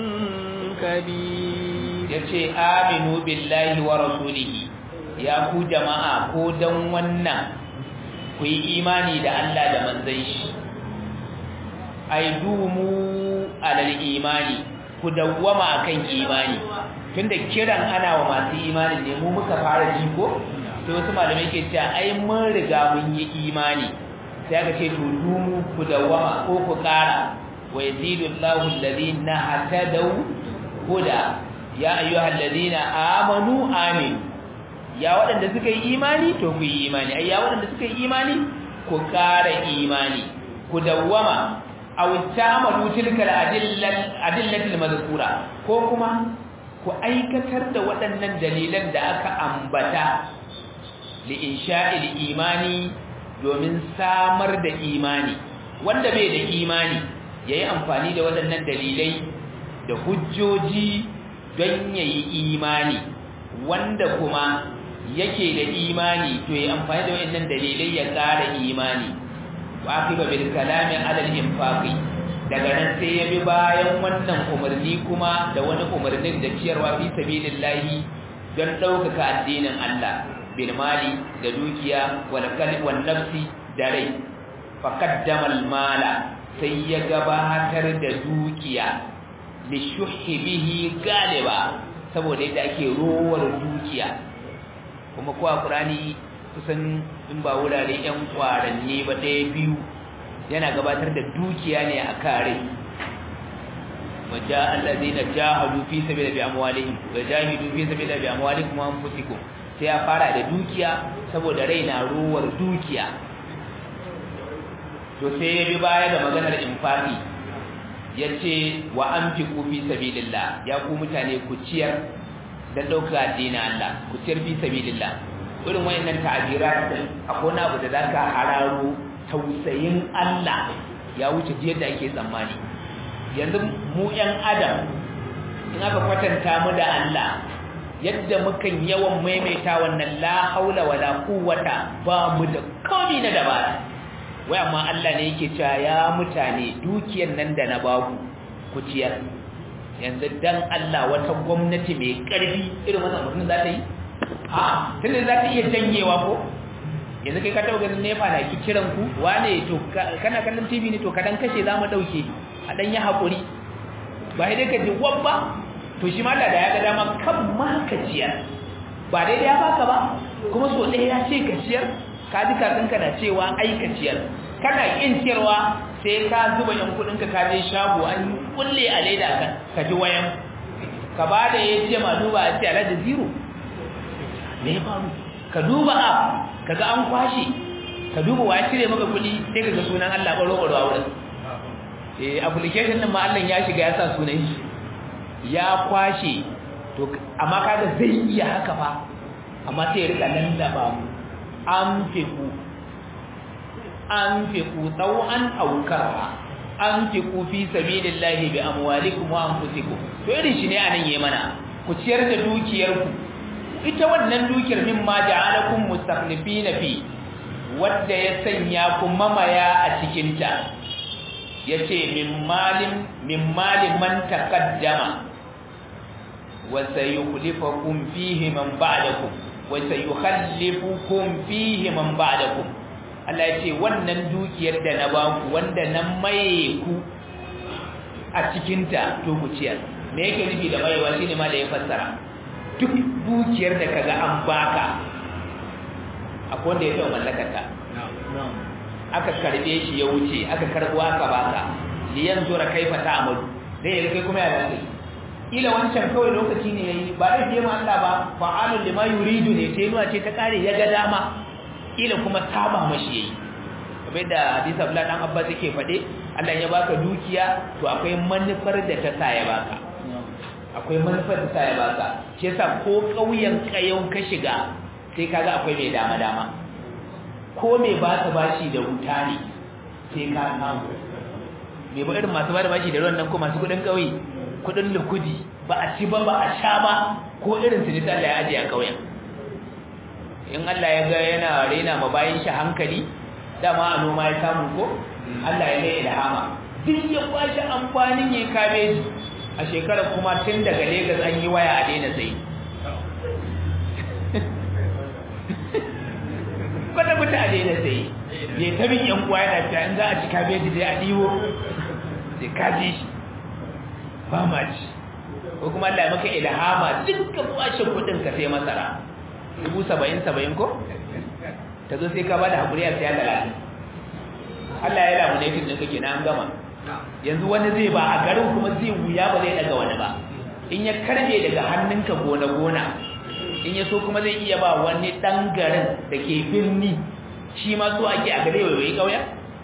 كبير yace aminu billahi wa rasulihi ya ku jama'a ko dan wannan ku yi imani da Allah da manzon shi ai dumu alal imani ku dawwama akan imani tunda kiran ana wa masu imani ne mu muka fara ji ko sai wasu malamai ke cewa ai mun riga mun yi imani sai aka ce to dumu ku dawwama ko ku kara wa yazidu Allahu alladhina hatadaw huda ya ayyuhal ladina amanu amin ya waɗanda suka yi imani to ku yi imani ai ya waɗanda suka yi imani ku ƙara imani ku dawwama aw ta'malu tilka al-adillal adillatil mazkura ko kuma ku aikatar da waɗannan dalilan da aka ambata li insha'il imani domin samar da imani wanda bai da imani yayi amfani da waɗannan dalilai da hujjoji don yayi imani wanda kuma yake da imani to yayi amfani da waɗannan dalilai ya ƙara imani wa akiba bil kalami ala al infaqi daga nan sai ya bi bayan wannan umarni kuma da wani umarnin da ciyarwa fi sabilillahi don ɗaukaka addinin Allah bil mali da dukiya wal qalbi wan nafsi da rai faqaddama al mala sai ya gabatar da dukiya li shuhi bihi galiba saboda yadda ake rowar dukiya kuma ko a Qur'ani kusan in ba wurare yan kwaranne ba ɗaya biyu yana gabatar da dukiya ne a kare wajen allazina jahadu fi sabila bi amwalihim wa jahidu fi sabila bi amwalikum wa anfusikum sai ya fara da dukiya saboda rai na ruwar dukiya to sai ya bi baya da maganar infaqi yace wa anfiqu fi sabilillah ya ku mutane ku ciyar da dauka addinin Allah ku ciyar fi sabilillah irin wayannan ta'abirat akwai wani abu da zaka hararo tausayin Allah ya wuce yadda ake tsammani yanzu mu ƴan adam in aka kwatanta mu da Allah yadda mukan yawan maimaita wannan la haula wala quwwata ba mu da komai na dabara wai amma Allah ne yake cewa ya mutane dukiyar nan da na baku ku ciyar yanzu dan Allah wata gwamnati mai karfi irin wannan mutum za ta yi a tunda za ta iya janyewa ko yanzu kai ka taɓa ganin nefa na ki kiran ku wane to kana kallon tv ne to ka dan kashe za mu ɗauke a ɗan yi haƙuri ba dai ka ji wabba to shi mala da ya ga dama kan ma ka ciyar ba dai da ya baka ba kuma so ɗaya ya ce ka ciyar ka ji kakanka na cewa ai ka ciyar kana ƙin ciyarwa sai ka zuba yan kuɗinka ka je shago an kulle a leda ka ka ji wayan ka ba da ya ce ma duba a ce alhaji zero me ya faru ka duba app kaga an kwashe ka duba wa cire maka kuɗi sai kaga sunan Allah baro baro a wurin eh application din ma Allah ya shiga ya sa sunan shi ya kwashe to amma kaga zai iya haka fa amma sai ya rika lallaba mu an fiku an fiku tawan aukara an fiku fi sabilillahi bi amwalikum wa anfusikum to irin shi ne anan yayi mana ku ciyar da dukiyarku ita wannan dukiyar mimma ja'alakum mustakhlifina fi wadda ya sanya ku mamaya a cikin ta yace min malin min malin man taqaddama wa sayukhlifukum fihi man ba'dakum wa sayukhallifukum fihi man ba'dakum Allah yace wannan dukiyar da na baku wanda nan maye ku a cikin ta to ku ciyar me yake nufi da mayewa shine ma da ya fassara duk dukiyar da kaga an baka akwai wanda ya taɓa mallakar ta aka karbe shi ya wuce aka karbo aka baka liyan zura kaifa ta'malu dai kai kuma ya dace ila wancan kawai lokaci ne yayi ba da je ma Allah ba fa'alul lima yuridu ne sai nuwa ce ta kare ya ga dama ila kuma saba mashi yayi kamar da hadisi Abdullah dan Abbas yake fade Allah ya baka dukiya to akwai manufar da ta sa ya baka akwai manufar da ta sa ya baka shi yasa ko kauyen kayau ka shiga sai kaga akwai mai dama dama ko mai ba ta bashi da wuta ne sai ka samu mai ba irin masu ba da bashi da ruwan nan ko masu kudin kauye kudin lukudi ba a ci ba ba a sha ba ko irin su ne sai Allah ya ajiye a kauyen in Allah ya ga yana rena ma bayan shi hankali dama a noma ya samu ko Allah ya mai ilhama duk ya kwashi amfanin ya kabeji a shekarar kuma tun daga Lagos an yi waya a daina sai kwata mutane da sai ya ta bin yan uwa yana ta in za a ci kabeji dai a diwo sai kaji shi ba ma ci ko kuma Allah ya maka ilhama dukkan washe kudin ka sai masara dubu saba'in saba'in ko ta zo sai ka bada hakuri a siya talatin Allah ya lamu ne tun ɗinka kenan an gama yanzu wani zai ba a garin kuma zai wuya ba zai daga wani ba in ya karbe daga hannunka gona gona in ya so kuma zai iya ba wani ɗan garin da ke birni shi ma so ake a gare waiwai ƙauya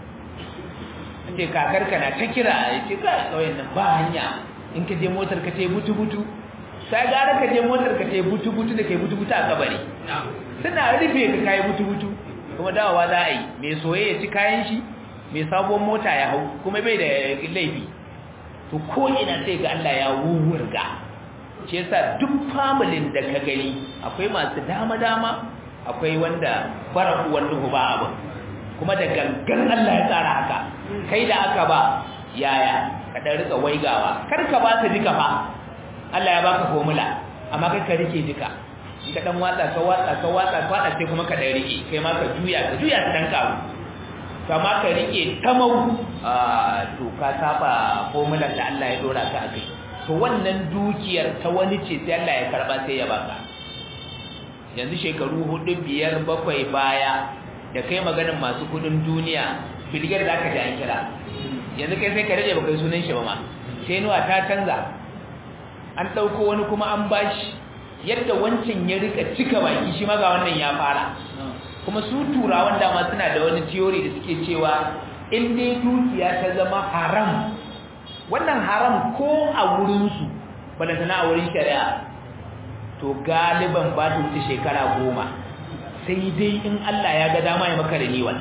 ce kakarka na ta kira ya ce ka ƙauyen nan ba hanya in ka je motar ka ce butu-butu sai gara ka je motar ka ce butu-butu da kai butu-butu a kabari suna rufe ka kayi butu-butu kuma dawowa za a yi mai soye ya ci kayan shi mai sabon mota ya hau kuma bai da laifi to ko ina sai ga Allah ya wuwurga shi yasa duk familin da ka gani akwai masu dama-dama akwai wanda bara uwan duhu ba abu kuma da gangan Allah ya tsara haka kai da aka ba yaya ka dan rika waigawa kar ka ba ta duka fa Allah ya baka formula amma kai ka rike duka in ka dan watsa ka watsa ka watsa ka watsa sai kuma ka dan rike kai ma ka juya ka juya ta dan kawo kama ka rike tamau a to ka saba formula da Allah ya dora ka akai to wannan dukiyar ta wani ce sai Allah ya karba sai ya baka yanzu shekaru hudu biyar bakwai baya da kai maganin masu kudin duniya bilgar da aka ji an kira yanzu kai sai ka rage baka sunan shi ba ma sai nuwa ta canza an ɗauko wani kuma an bashi yadda wancan ya rika cika baki shi ma ga wannan ya fara kuma su turawan dama suna da wani theory da suke cewa in dai dukiya ta zama haram wannan haram ko a wurinsu balantana a wurin shari'a to galiban ba ta wuce shekara goma sai dai in Allah ya ga dama ya maka renewal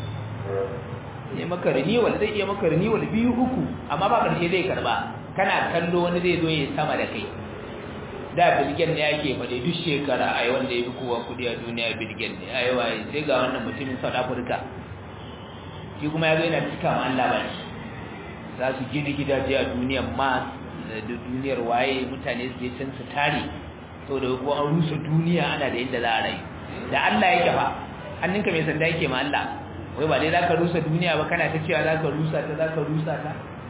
ya maka renewal zai iya maka renewal biyu uku amma ba karshe zai karba kana kallo wani zai zo ya sama da kai da bilgen ne yake faɗi duk shekara ai wanda ya fi kowa kudi a duniya bilgen ne ai wai sai ga wannan mutumin South Africa shi kuma ya zo yana cika ma Allah ba za su gina gidaje a duniyar Mars da duniyar waye mutane su je can su tare saboda ko an rusa duniya ana da inda za a rayu da Allah yake fa hannunka mai sanda yake ma Allah wai ba dai zaka rusa duniya ba kana ta cewa zaka rusa ta zaka rusa ta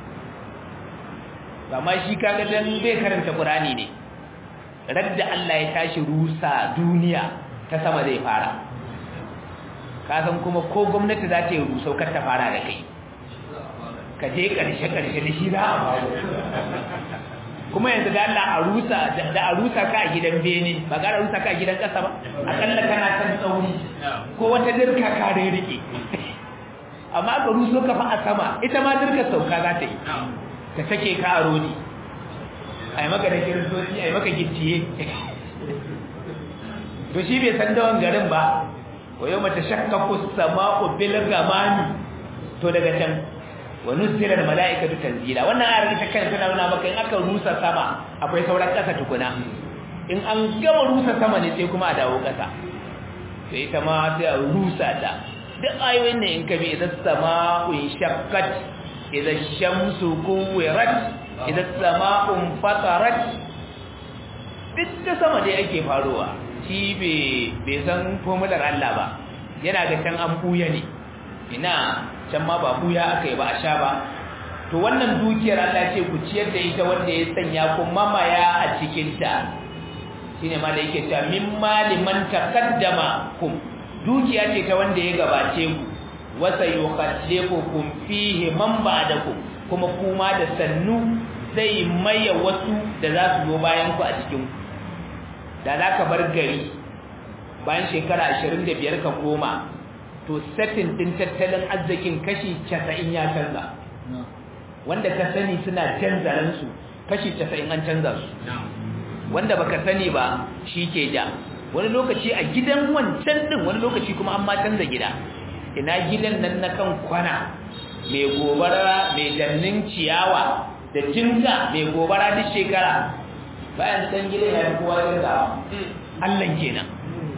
amma shi kaga dan bai karanta Qur'ani ne radda Allah ya tashi rusa duniya ta sama zai fara ka san kuma ko gwamnati za ta yi rusau kar ta fara da kai ka je karshe karshe da shi za a faru kuma yanzu da Allah a rusa da a rusa ka a gidan bene ba ga rusa ka a gidan kasa ba akalla kana san tsauri ko wata dirka ka da rike amma ka ruso ka fa a sama ita ma dirka sauka za ta yi ta sake ka a rodi ai maka da kiristoci ai maka gicciye to shi bai san dawon garin ba wa yau mata shakkaku sama'u bil gamani to daga can wa nuzila malaikatu tanzila wannan ayar ita kan tana nuna maka in aka rusa sama akwai sauran kasa tukuna in an gama rusa sama ne sai kuma a dawo ƙasa sai ita ma sai a rusa ta duk ayoyin ne in ka bi idan sama'un shakkat idan shamsu kuwirat idan sama'un fatarat duk da sama dai ake faruwa shi bai san formular Allah ba yana ga can an buya ne ina can ma ba buya aka yi ba a sha ba to wannan dukiyar Allah ce ku ciyar da ita wanda ya sanya ku mamaya a cikinta shine ma da yake cewa mimma liman taqaddama kum dukiya ce ta wanda ya gabace ku wasa yukhallifukum fihi man ba'dakum kuma kuma da sannu zai maye wasu da za su zo bayan ku a cikin ku da za ka bar gari bayan shekara 25 ka koma to setting din tattalin arzikin kashi 90 ya canza wanda ka sani suna canza ransu kashi 90 an canza su wanda baka sani ba shi ke ja wani lokaci a gidan wancan din wani lokaci kuma an ma canza gida ina gidan nan na kan kwana mai gobara mai dannin ciyawa da jinka mai gobara duk shekara bayan san gidan ya fi kowa canzawa Allah kenan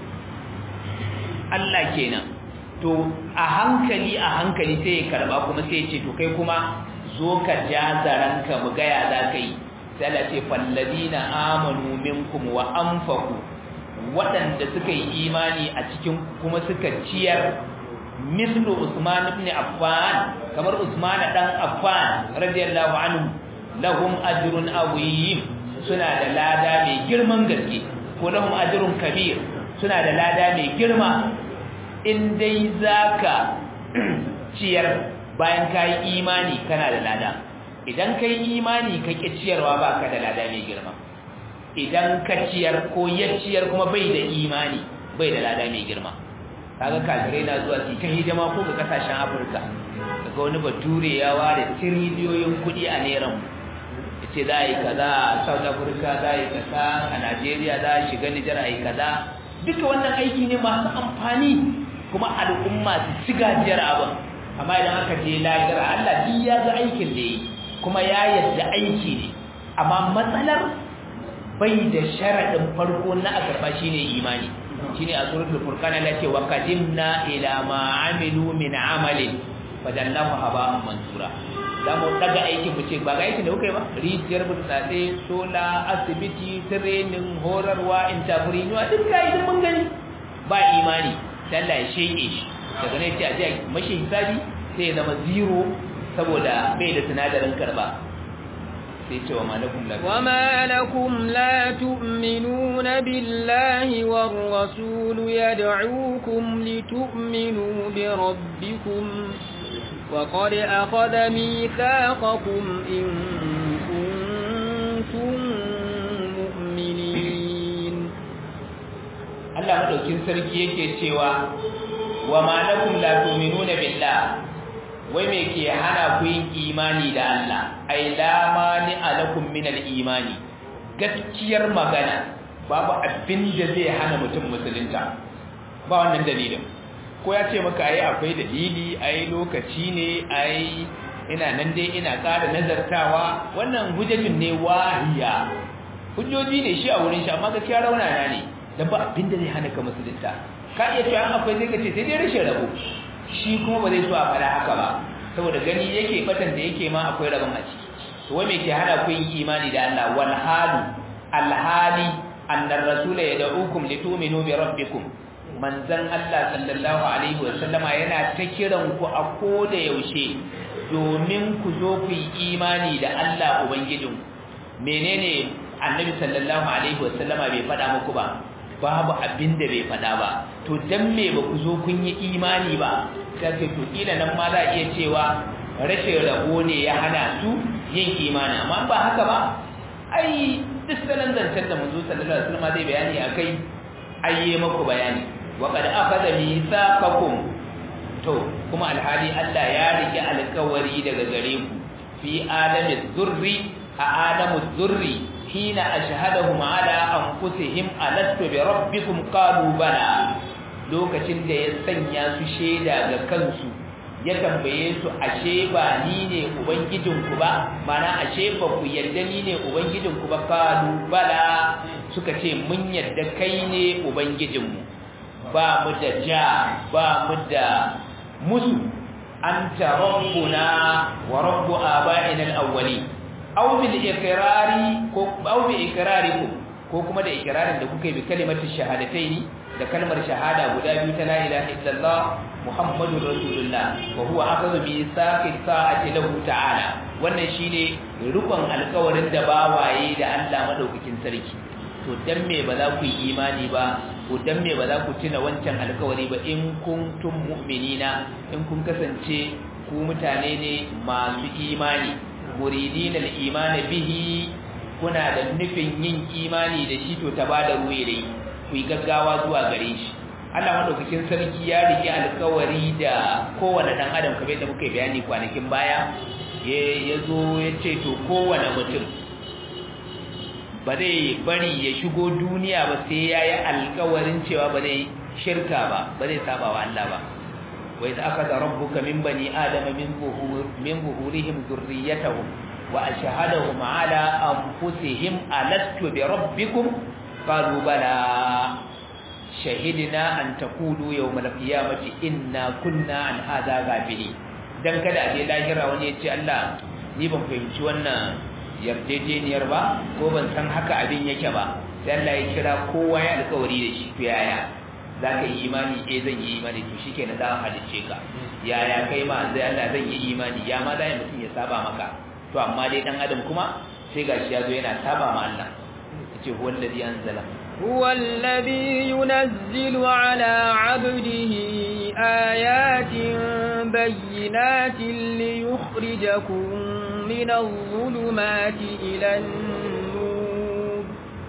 Allah kenan to a hankali a hankali sai ya karba kuma sai ya ce to kai kuma zo ka ja zaranka mu gaya za ka yi sai Allah ce falladina amanu minkum wa anfaqu waɗanda suka yi imani a cikin kuma suka ciyar mislu Usman ibn Affan kamar Usman dan Affan radiyallahu anhu lahum ajrun azim suna da lada mai girman gaske ko lahum ajrun kabir suna da lada mai girma in dai zaka ciyar bayan kai imani kana da lada idan kai imani ka ki ciyarwa baka da lada mai girma idan ka ciyar ko ya ciyar kuma bai da imani bai da lada mai girma kaga kafirai na zuwa su ta hidima ko ga kasashen Afirka daga wani bature ya ware tiriliyoyin kuɗi a neran yace za a yi kaza a South Africa za a yi kaza a Najeriya za a shiga Nijar a yi kaza duka wannan aiki ne masu amfani kuma al'umma su ci gajiyar abin amma idan aka je lahira Allah duk ya ga aikin da yi kuma ya yadda aiki ne amma matsalar bai da sharaɗin farko na a karɓa shine imani shine a suratul furqan Allah ce wa qadimna ila ma amilu min amalin fadallahu haba'an mansura za mu daga aikin mu ce ba ga aikin da kuka yi ba rijiyar burtsatse sola asibiti training horarwa entrepreneur duk ga idan mun gani ba imani sai Allah ya sheke shi daga ne ce a je mashi hisabi sai ya zama zero saboda bai da sinadarin karba sai ce wa malakum la وما لكم لا تؤمنون بالله والرسول يدعوكم لتؤمنوا بربكم وقد أخذ ميثاقكم إن كنتم مؤمنين Allah madaukin sarki yake cewa wa ma lakum la tu'minuna billah wai me ke hana ku yin imani da Allah ai la mani alakum min al-imani gaskiyar magana babu abin da zai hana mutum musulunta ba wannan dalilin ko ya ce maka ai akwai dalili ai lokaci ne ai ina nan dai ina ƙara nazartawa wannan hujjajin ne wahiya hujjoji ne shi a wurin shi amma gaskiya raunana ne da ba abin da zai hana ka musulunta ka iya cewa akwai zai ka ce sai dai rashin rabo shi kuma ba zai so a fara haka ba saboda gani yake batan da yake ma akwai rabon a ciki to wai me ke hana ku yin imani da Allah wal halu al hali annar rasula yad'ukum litu'minu bi rabbikum manzon Allah sallallahu alaihi wa sallama yana ta kiran ku a koda yaushe domin ku zo ku yi imani da Allah ubangijin menene annabi sallallahu alaihi wa sallama bai faɗa muku ba babu abin da bai faɗa ba to dan me ba ku zo kun yi imani ba sai to kila nan ma za a iya cewa rashin rabo ne ya hana su yin imani amma ba haka ba ai duk sanan zancen da manzo sallallahu alaihi wasallam zai bayani akai ayye maku bayani wa qad akhadha mithaqakum to kuma alhali Allah ya rike alƙawari daga gare ku fi alami zurri a alamu zurri hina ashhadahum ala anfusihim alastu bi rabbikum qalu bala lokacin da ya sanya su sheda ga kansu ya tambaye su ashe ba ni ne ubangijinku ba mana ashe ba ku yarda ni ne ubangijinku ba kalu bala suka ce mun yarda kai ne ubangijinmu ba mu da ja ba mu da musu anta rabbuna wa rabbu aba'ina al-awwali aw bil iqrari ko aw bi iqrarikum ko kuma da iqrarin da kuka yi bi kalimatu shahadataini da kalmar shahada guda biyu ta la ilaha illallah muhammadur rasulullah wa huwa akhadhu bi saqi sa'ati lahu ta'ala wannan shine rukun alƙawarin da bawaye da Allah madaukakin sarki to dan me ba za ku yi imani ba ko dan me ba za ku tuna wancan alƙawari ba in kuntum mu'minina in kun kasance ku mutane ne masu imani muridina al-iman bihi kuna da nufin yin imani da shi to ta bada ruwe dai ku yi gaggawa zuwa gare shi Allah madaukakin sarki ya rike alkawari da kowane dan adam kamar yadda muka bayani kwanakin baya ya zo ya ce to kowane mutum ba zai bari ya shigo duniya ba sai ya yi alkawarin cewa ba zai shirka ba ba zai saba wa Allah ba wa idza akhadha rabbuka min bani adama min buhur min buhurihim dhurriyyatahum wa ashhadahum ala anfusihim alastu bi rabbikum qalu bala shahidna an taqulu yawm al-qiyamati inna kunna an hadha ghafilin dan kada a je lahira wani ya ce Allah ni ban fahimci wannan yarjejeniyar ba ko ban san haka abin yake ba sai Allah ya kira kowa ya alƙawari da shi to yaya za ka yi imani eh zan yi imani to shi kenan za a halicce ka yaya kai ma zai Allah zan yi imani ya ma zai mutum ya saba maka to amma dai dan adam kuma sai gashi ya zo yana saba ma Allah yace huwa alladhi anzala هو الذي ينزل على عبده آيات بينات ليخرجكم من الظلمات إلى النور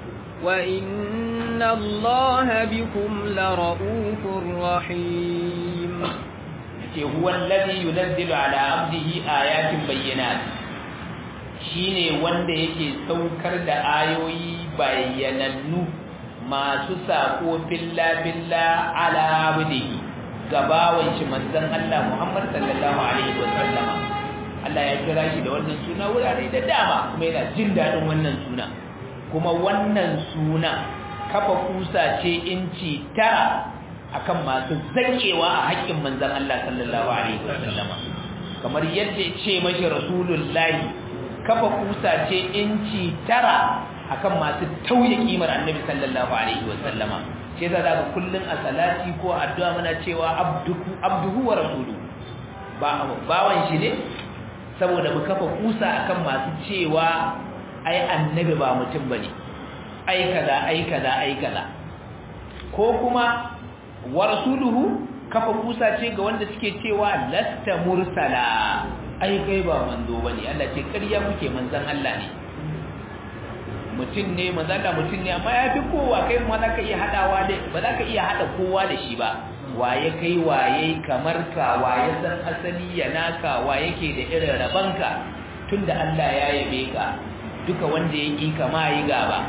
وإن الله بكم لرؤوف رحيم هو الذي ينزل على عبده آيات بينات shine wanda yake saukar da ayoyi bayyanannu masu sako filla filla ala abdihi gabawan shi manzon Allah Muhammad sallallahu alaihi wasallama Allah ya kira shi da wannan suna wurare da dama kuma yana jin dadin wannan suna kuma wannan suna kafa kusa ce inci tara akan masu zakewa a haƙƙin manzon Allah sallallahu alaihi wasallama kamar yadda ya ce mashi rasulullahi kafa kusa ce inci tara akan masu tauye kimar annabi sallallahu alaihi wasallama shi yasa zaka kullun a salati ko addu'a muna cewa abduhu abduhu wa rasuluhu ba bawan shi ne saboda mu kafa kusa akan masu cewa ai annabi ba mutum bane ai kaza ai kaza ai kaza ko kuma wa rasuluhu kafa kusa ce ga wanda suke cewa lasta mursala ai kai ba manzo bane Allah ce ƙarya muke manzon Allah ne mutum ne manzala mutum ne amma ya fi kowa kai ma za ka iya haɗawa da ba za ka iya haɗa kowa da shi ba waye kai waye kamar ka waye san asali ya naka waye ke da irin rabanka tunda Allah ya yabe ka duka wanda ya ƙi kama yi gaba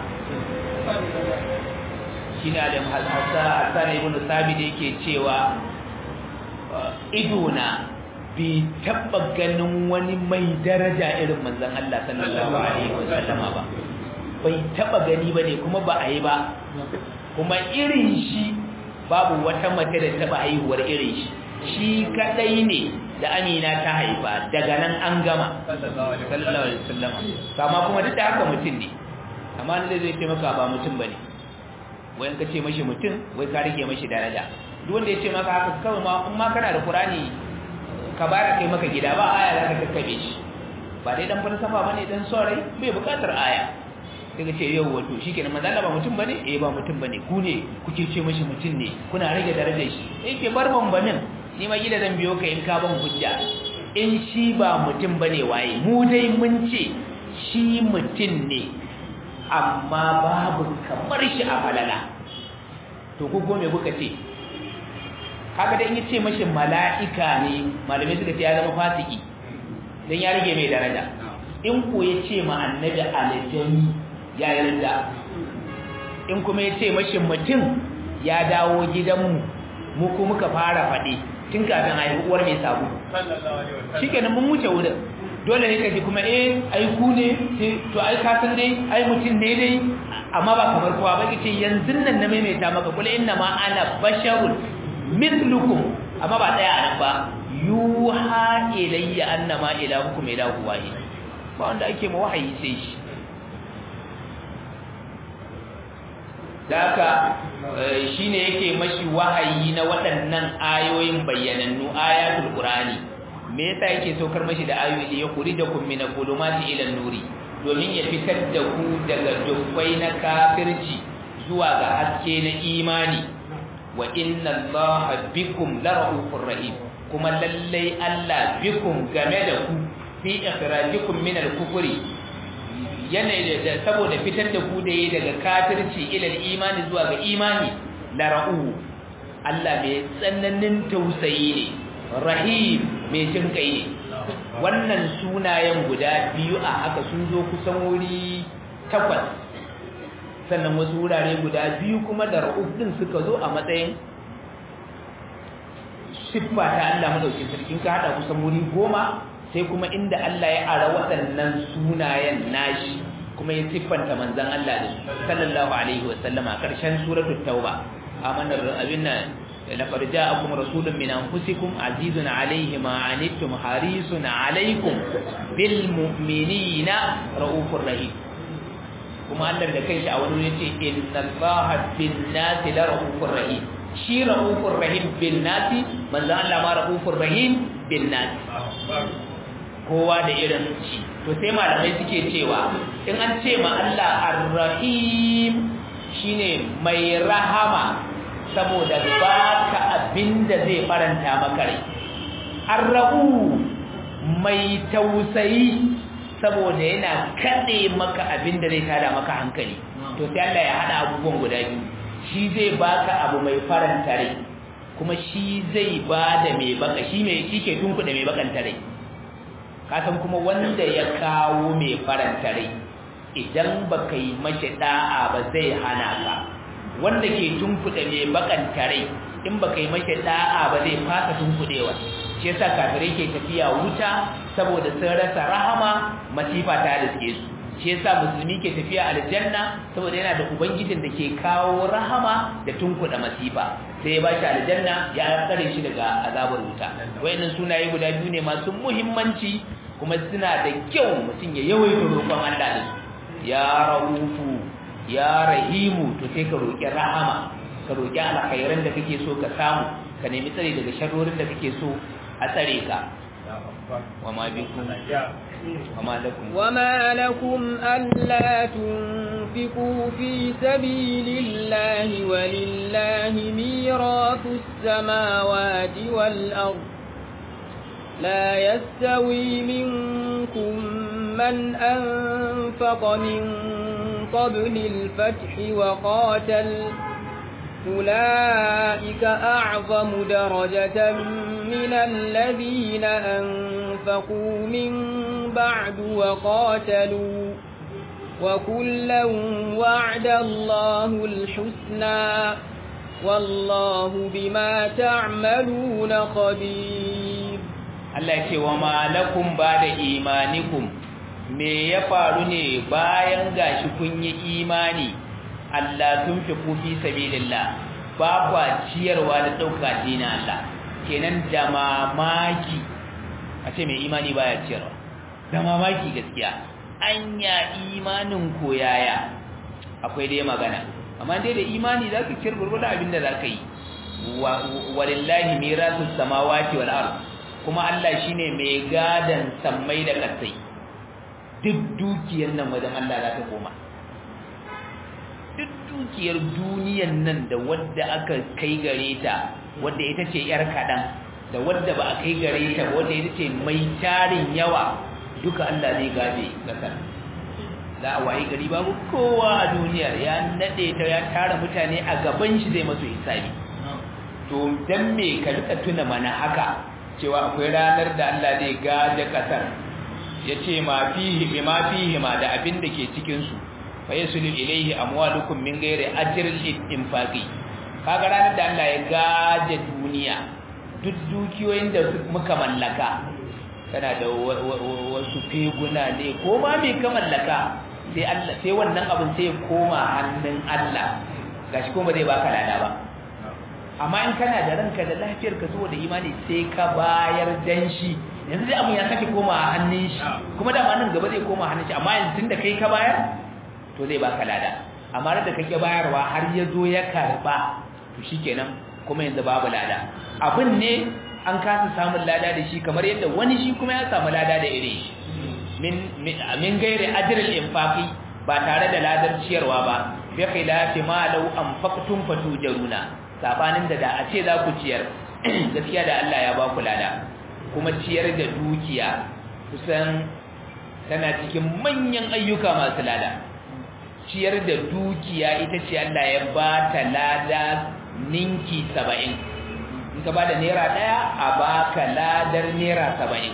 shi ne adam hassan ibn sabi da yake cewa idona bai taɓa ganin wani mai daraja irin manzan Allah sallallahu alaihi wasallama ba bai taba gani ba ne kuma ba a yi ba kuma irin shi babu wata mace da taba haihuwar irin shi shi kadai ne da amina ta haifa daga nan an gama sallallahu alaihi wasallam kama kuma duk da haka mutum ne amma ne zai ce maka ba mutum bane wayan ka ce mashi mutum wai ka rike mashi daraja duk wanda ya ce maka haka kawai ma in ma kana da qur'ani ka bara kai maka gida ba aya za ka kakkabe shi ba dai dan falsafa bane dan sorai bai bukatar aya daga ce yau wato shikenan manzo Allah ba mutum bane eh ba mutum bane ku ne kuke ce mashi mutum ne kuna rage darajar shi yake bar bambamin ni ma gida zan biyo ka in ka ban hujja in shi ba mutum bane waye mu dai mun ce shi mutum ne amma babu kamar shi a falala to ku ko me kuka ce kaga da in yace mashi mala'ika ne malamai suka ce ya zama fasiki dan ya rage mai daraja in ko yace ma annabi aljani ya yarda in kuma ya ce mashi mutum ya dawo gidanmu mu kuma muka fara faɗi tun kafin haihuwar mai sabu shikenan mun wuce wurin dole ne kaji kuma eh ai ku ne to ai ka san dai ai mutum ne dai amma ba kamar kowa ba kace yanzu nan na maimaita maka kula inna ma ana basharun mithlukum amma ba daya anan ba yuha ilayya annama ilahukum ilahu wahid ba wanda ake ma wahayi sai shi daka shine yake mashi wahayi na waɗannan ayoyin bayyanannu ayatul qur'ani me yasa yake saukar mashi da ayoyi ya kurijakum min al-zulumati ila an-nuri domin ya fitar da ku daga dubbai na kafirci zuwa ga haske na imani wa inna allaha bikum lara'ufur rahim kuma lallai Allah bikum game da ku fi ikhrajikum min al-kufri yanayi da saboda fitar da ku da yi daga kafirci ilal imani zuwa ga imani la ra'u Allah mai tsananin tausayi ne rahim mai jin kai ne wannan sunayen guda biyu a haka sun zo kusan wuri takwas sannan wasu wurare guda biyu kuma da ra'uf din suka zo a matsayin siffa ta Allah madaukin sarki ka hada kusan wuri goma sai kuma inda Allah ya ara waɗannan sunayen nashi kuma ya siffanta manzon Allah da sallallahu alaihi wa sallama karshen suratul tauba amanar abin nan laqad ja'akum rasulun min anfusikum azizun alayhi ma anittum harisun alaykum bil mu'minina raufur rahim kuma Allah da kanshi a wani yace inna allaha bin nasi la raufur rahim shi raufur rahim bin nasi manzo Allah ma raufur rahim bin nasi kowa da irin shi to sai malamai suke cewa in an ce ma Allah ar-rahim shine mai rahama saboda baka abinda zai faranta maka rai ar-rahu mai tausayi saboda yana kade maka abinda zai tada maka hankali to sai Allah ya hada abubuwan guda biyu shi zai baka abu mai faranta rai kuma shi zai bada mai baka shi mai shike tunkuda mai bakanta rai kasan kuma wanda ya kawo mai faranta rai idan baka yi mashi da'a ba zai hana ka wanda ke tunkuɗe mai bakanta rai in baka yi mashi da'a ba zai fasa tunkuɗewa shi yasa kafirai ke tafiya wuta saboda sun rasa rahama masifa ta riske su shi yasa musulmi ke tafiya aljanna saboda yana da ubangijin da ke kawo rahama da tunkuɗe masifa sai ya bashi aljanna ya tsare shi daga azabar wuta wayannan sunaye guda biyu ne masu muhimmanci kuma suna da kyau mutum ya yawaita roƙon Allah da su ya rahufu ya rahimu to sai ka roƙi rahama ka roƙi alkhairan da kake so ka samu ka nemi tsare daga sharrorin da kake so a tsare ka وما بكم وما لكم وما لكم ألا تنفقوا في سبيل الله ولله ميراث السماوات والأرض لا يستوي منكم من أنفق من قبل الفتح وقاتل أولئك أعظم درجة من الذين أنفقوا من بعد وقاتلوا وكلا وعد الله الحسنى والله بما تعملون خبير Allah ce wa malakum ba da imanikum me ya faru ne bayan gashi kun yi imani Allah tun fi kufi sabilillah ba kwa ciyarwa da ɗauka dina Allah kenan da mamaki a ce mai imani baya ciyarwa da mamaki gaskiya anya imanin koyaya akwai dai magana amma dai da imani za ka ciyar gurgurda abin da za ka yi walillahi mirasus samawati wal ard kuma Allah shine mai gadan sammai da kasai duk dukiyar nan wajen Allah za ta koma duk dukiyar duniyan nan da wadda aka kai gare ta wadda ita ce yar kadan da wadda ba a kai gare ta wadda ita ce mai tarin yawa duka Allah zai gaje kasar za a wayi gari babu kowa a duniyar ya nade ta ya tara mutane a gaban shi zai masu hisabi to dan me ka rika tuna mana haka cewa akwai ranar da Allah zai gaje kasar yace ma fihi bima fihi ma da abin da ke cikin su fa yasulu ilayhi amwalukum min ghairi ajrin infaqi kaga ranar da Allah ya gaje duniya duk dukiyoyin da muka mallaka kana da wasu feguna ne ko ma me ka mallaka sai Allah sai wannan abin sai ya koma hannun Allah gashi kuma zai baka lada ba amma in kana da ranka da lafiyar ka zuwa da imani sai ka bayar dan shi yanzu dai abin ya sake koma hannun shi kuma da nan gaba zai koma hannun shi amma yanzu tunda kai ka bayar to zai baka lada amma da kake bayarwa har ya zo ya karba to shikenan kuma yanzu babu lada abin ne an kasa samun lada da shi kamar yadda wani shi kuma ya samu lada da irin shi min min gairi ajril infaqi ba tare da ladar ciyarwa ba bi khilafi ma law anfaqtum fatujaruna sabanin da da a ce za ku ciyar gaskiya da Allah ya ba ku lada kuma ciyar da dukiya kusan tana cikin manyan ayyuka masu lada ciyar da dukiya ita ce Allah ya ba ta lada ninki saba'in in ka ba da naira ɗaya a baka ladar naira saba'in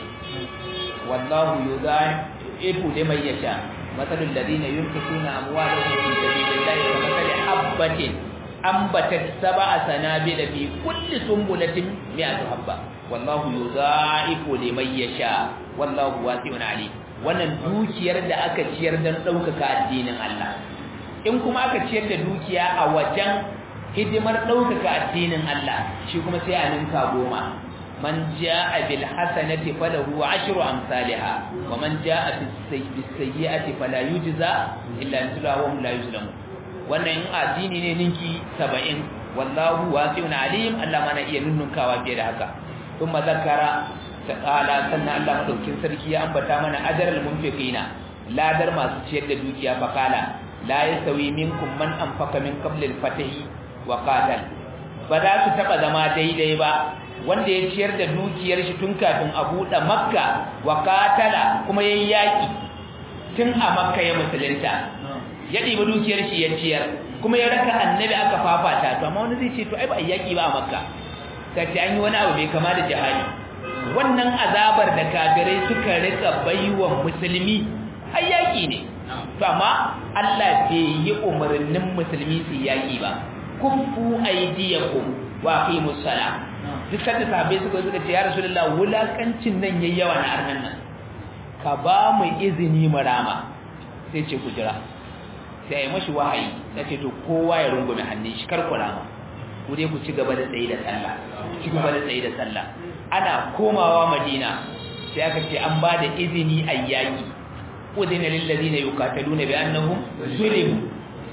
wallahu yudha'ifu liman yasha mathalul ladina yunfiquna amwalahum fi sabilillahi kamathali habatin ambatat sab'a sanabila fi kulli sumbulatin mi'atu habba wallahu yudha'ifu liman yasha wallahu wasi'un alim wannan dukiyar da aka ciyar dan ɗaukaka addinin Allah in kuma aka ciyar da dukiya a wajen hidimar ɗaukaka addinin Allah shi kuma sai a ninka goma man ja'a bil hasanati falahu ashru amsalha wa man ja'a bis sayyi'ati fala yujza illa mithluha wa hum la yuzlamun wannan in addini ne ninki 70 wallahu wasi'un alim Allah mana iya nunnunkawa fiye da haka kuma zakara ta'ala sannan Allah madaukin sarki ya ambata mana ajral munfiqina ladar masu ciyar da dukiya fakala la yasawi minkum man anfaqa min qabli al-fatahi wa qatal ba za su taba zama daidai ba wanda ya ciyar da dukiyar shi tun kafin a buɗe makka wa qatala kuma yayin yaki tun a makka ya musulunta ya ɗiba dukiyar shi ya ciyar kuma ya raka annabi aka fafata to amma wani zai ce to ai ba yaki ba a makka sai an yi wani abu bai kama da jihadi wannan azabar da kafirai suka rika baiwa musulmi har yaki ne to amma Allah bai yi umarnin musulmi su yaki ba kuffu aydiyakum wa aqimus sala duk sanda sahabbai suka suka ce ya rasulullah wulakancin nan yayi yawa na arnan nan ka ba mu izini mu rama sai ce ku jira sai ai mashi wahayi sai ce to kowa ya rungume hannun shi kar ku rama ku dai ku ci gaba da tsayi da sallah ci gaba da tsayi da sallah ana komawa madina sai aka ce an ba da izini a yaƙi udina lillazina yuqataluna bi annahum zulimu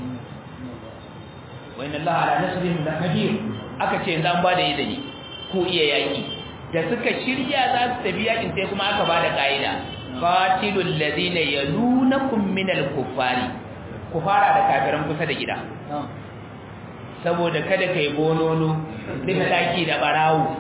wa inna allaha ala nasrihim laqadir aka ce yanzu an ba da izini ku iya yaƙi da suka shirya za su tafi yaƙin sai kuma aka ba da ƙa'ida qatilul ladina yalunakum minal kuffari ku fara da kafiran kusa da gida saboda kada kai bonono duka daki da barawo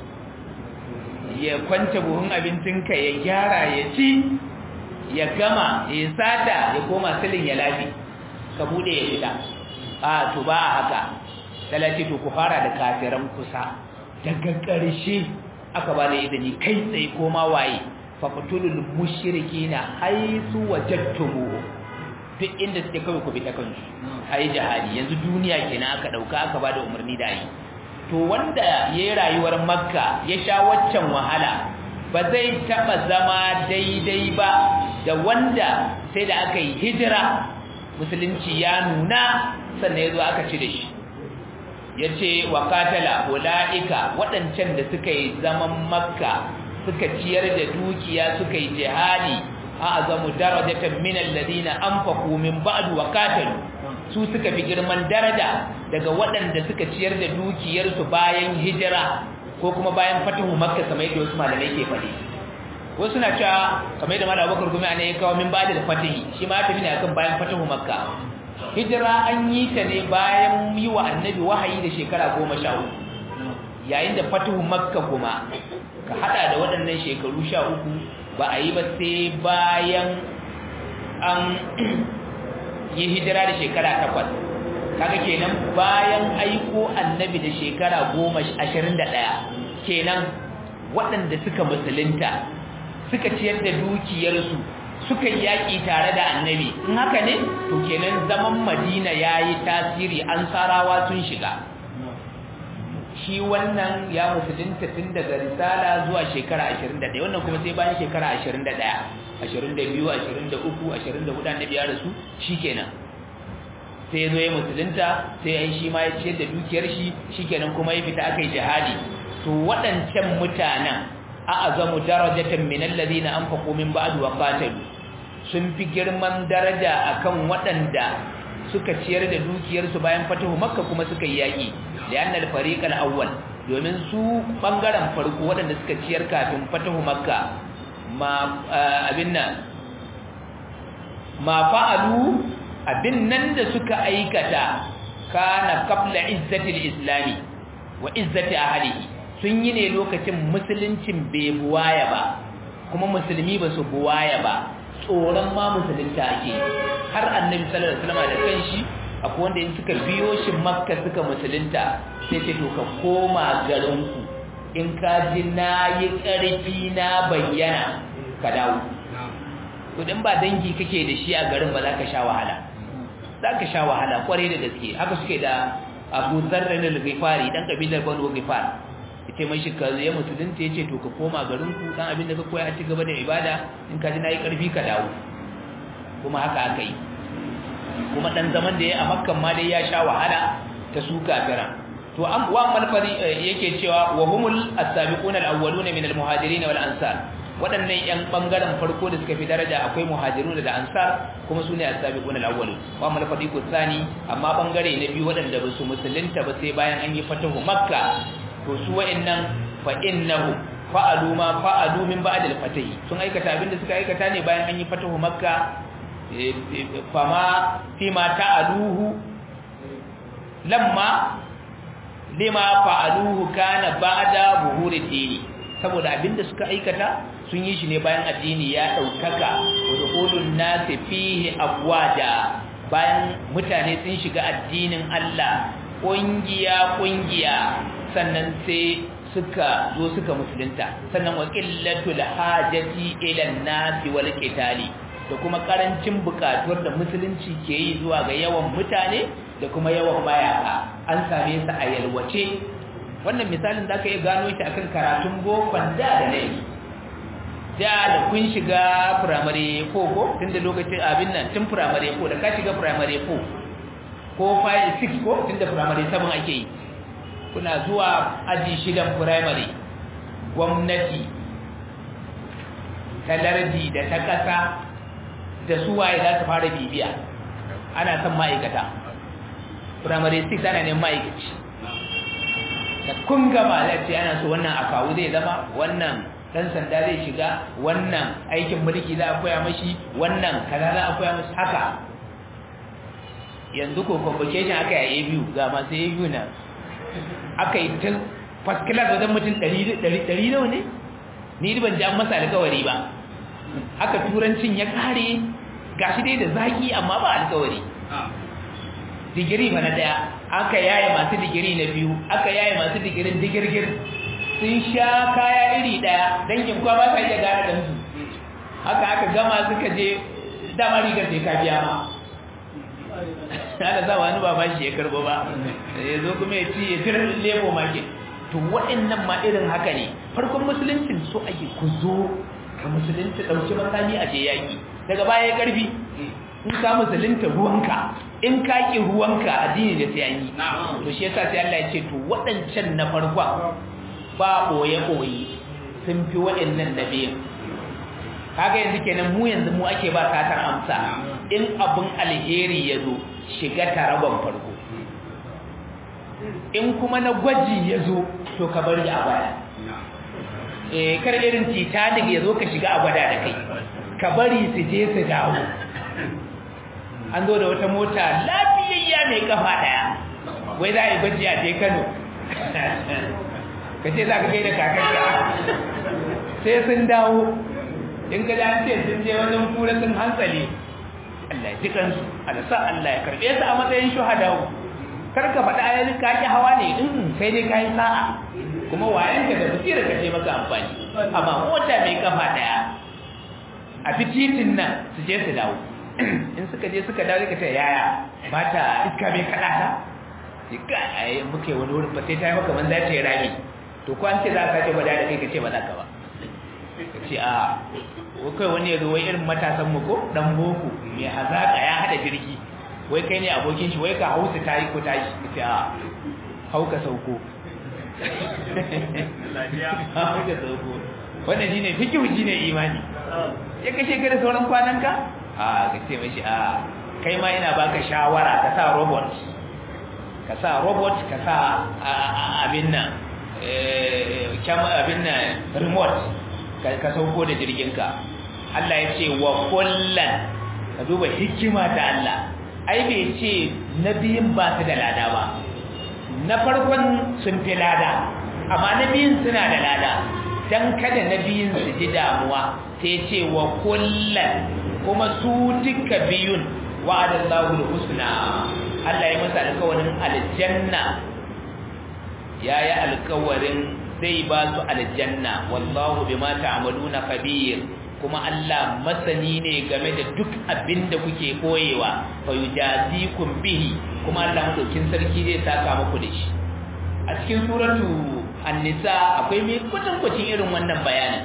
ya kwance buhun abincinka ya gyara ya ci ya gama ya sata ya koma silin ya lafi ka bude ya fita a to ba a haka talaci to ku fara da kafiran kusa daga ƙarshe aka ba da izini kai tsaye koma waye faqtulul mushrikina haythu wajadtumuhum duk inda suke kawai ku bi ta kansu ayi jihadi yanzu duniya kenan aka dauka aka bada umarni da yi to wanda yayi rayuwar makka ya sha waccan wahala ba zai taba zama daidai ba da wanda sai da aka yi hijira musulunci ya nuna sannan yazo aka ci da shi yace wa qatala ulaika wadancan da suka yi zaman makka suka ciyar da dukiya suka yi jihadi a'zamu darajatan min alladhina anfaqu min ba'd wa qatalu su suka fi girman daraja daga waɗanda suka ciyar da dukiyarsu bayan hijira ko kuma bayan fatihu makka kamar yadda wasu malamai ke faɗi wasu na cewa kamar yadda malam Abubakar kuma ana ya kawo min ba'd da fatihi shi ma tafi ne akan bayan fatihu makka hijira an yi ta ne bayan yi wa annabi wahayi da shekara goma sha uku yayin da fatihu makka kuma ka hada da waɗannan shekaru sha uku ba a yi ba sai bayan an yi hijira da shekara takwas kaga kenan bayan aiko annabi da shekara goma ashirin da ɗaya kenan waɗanda suka musulunta suka ciyar da dukiyarsu suka yaƙi tare da annabi in haka ne to kenan zaman madina ya yi tasiri an sarawa sun shiga shi wannan ya musulunta tun daga risala zuwa shekara 21 wannan kuma sai bayan shekara 21 22 23 24 annabi ya rasu shikenan sai ya zo ya musulunta sai ya shi ma ya ciyar da dukiyar shi shikenan kuma ya fita aka yi jihadi to waɗancan mutanen a azamu darajatan min alladhina anfaqu min ba'd wa qatalu sun fi girman daraja akan waɗanda suka ciyar da dukiyarsu bayan fatahu makka kuma suka yi yaƙi li'annal fariqal awwal domin su bangaren farko waɗanda suka ciyar kafin fatahu makka ma abin nan ma fa'alu abin nan da suka aikata kana qabla izzati islami wa izzati ahlihi sun yi ne lokacin musuluncin bai buwaya ba kuma musulmi ba su buwaya ba tsoron ma musulunta ake har annabi sallallahu alaihi wasallam da kanshi akwai wanda in suka biyo shi makka suka musulunta sai ce to ka koma garinku in ka ji na yi ƙarfi na bayyana ka dawo to dan ba dangi kake da shi a garin ba za ka sha wahala za ka sha wahala kwarai da gaske haka suke da abu zarra na gifari dan kabilar banu gifar yace mai shi kaza ya musulunta yace to ka koma garin ku dan abin da ka koya a ci gaba da ibada in ka ji nayi karfi ka dawo kuma haka aka yi kuma dan zaman da ya a makkan ma dai ya sha wahala ta su kafira to an wa malfari yake cewa wa humul as-sabiqun al-awwalun min al-muhajirin wal ansar waɗannan yan bangaren farko da suka fi daraja akwai muhajirun da ansar kuma sune as-sabiqun al-awwalun wa malfari ku tsani amma bangare na biyu waɗanda ba su musulunta ba sai bayan an yi fatahu makka to su wa'annan fa innahu fa'alu ma fa'alu min ba'd al-fatahi sun aikata abinda suka aikata ne bayan an yi fatahu makka fama fima ta'aluhu lamma lima fa'aluhu kana ba'da buhuri dini saboda abinda suka aikata sun yi shi ne bayan addini ya daukaka wa dukhulun nasi fihi afwaja bayan mutane sun shiga addinin Allah kungiya kungiya sannan sai suka zo suka musulunta sannan wa qillatul hajati ila an-nasi wal qitali da kuma karancin bukatuwar da musulunci ke yi zuwa ga yawan mutane da kuma yawan mayaka an same su a yalwace wannan misalin da aka yi gano shi akan karatun bokon da da ne da da kun shiga primary 4 ko tun da lokacin abin nan tun primary 4 da ka shiga primary 4 ko 5 6 ko tun da primary 7 ake yi kuna zuwa aji shidan primary gwamnati ta lardi da ta kasa da su waye za su fara bibiya ana son ma'aikata primary 6 ana neman ma'aikaci da kun gama da ce ana so wannan akawu zai zama wannan dan sanda zai shiga wannan aikin mulki za a koya mashi wannan kaza za a koya mashi haka yanzu ko convocation aka yi a biyu ga masu a biyu na aka yi tun first class wajen mutum 100 nawa ne ni ban ji an masa alkawari ba haka turancin ya kare gashi dai da zaki amma ba alkawari digiri ba na daya aka yaye masu digiri na biyu aka yaye masu digirin digirgir sun sha kaya iri daya dangin kwa ba sa iya gane dansu haka aka gama suka je dama rigar sai ka biya ma ana sa wani ba shi ya karbo ba ya zo kuma ya ci ya tir lebo market to waɗannan ma irin haka ne farkon musuluncin so ake ku zo ka musulunta ɗauki makami a je yaƙi daga baya ya ƙarfi in ka musulunta ruwanka in ka ƙi ruwanka addini da sai an yi to shi yasa sai Allah ya ce to waɗancan na farkon ba ɓoye-ɓoye sun fi waɗannan na biyan kaga yanzu kenan mu yanzu mu ake ba satar amsa in abin alheri ya zo shiga taragon farko in kuma na gwaji ya zo to ka bari a baya eh kar irin titanic ya zo ka shiga a gwada da kai ka bari su je su dawo an zo da wata mota lafiyayya mai kafa daya wai za a yi gwaji a je kano ka ce za ka gaida kakarka sai sun dawo in ka an ce sun je wajen kura sun hantsale Allah ya ji kansu alasa Allah ya karbe su a matsayin shuhadau kar ka faɗa ayyukan ka ki hawa ne in kai dai kai sa'a kuma wayanka da basira ka ce maka amfani amma mota mai kafa daya a fititin nan su je su dawo in suka je suka dawo ka ce yaya ba ta iska mai kada ta ga ai muke wani wurin ba sai ta yi maka man za ta yi rami to ko an ce za ka ce gwada da kai ka ce ba za ka ba ka ce a ko kai wani ya zo wai irin matasan mu ko dan boko mai hazaka ya hada jirgi wai kai ne abokin shi wai ka hausa tayi ko tashi ka ce a hau ka sauko hau ka sauko wannan shine fikihu shine imani ya kashe ka da sauran kwananka a ka ce mashi a kai ma ina baka shawara ka sa robot ka sa robot ka sa abin nan abin nan remote ka sauko da jirginka Allah ya ce wa kullan ka duba hikima ta Allah ai bai ce na biyun ba su da lada ba na farkon sun fi lada amma na biyun suna da lada don kada na biyun su ji damuwa sai ce wa kullan kuma su duka biyun wa'adallahu al-husna Allah ya masa alƙawarin aljanna yayi alƙawarin zai ba su aljanna wallahu bima ta'maluna khabir kuma Allah masani ne game da duk abin da kuke koyewa fa yujazikum bihi kuma Allah madaukin sarki zai saka muku da shi a cikin suratu an-nisa akwai mai kutankucin irin wannan bayanin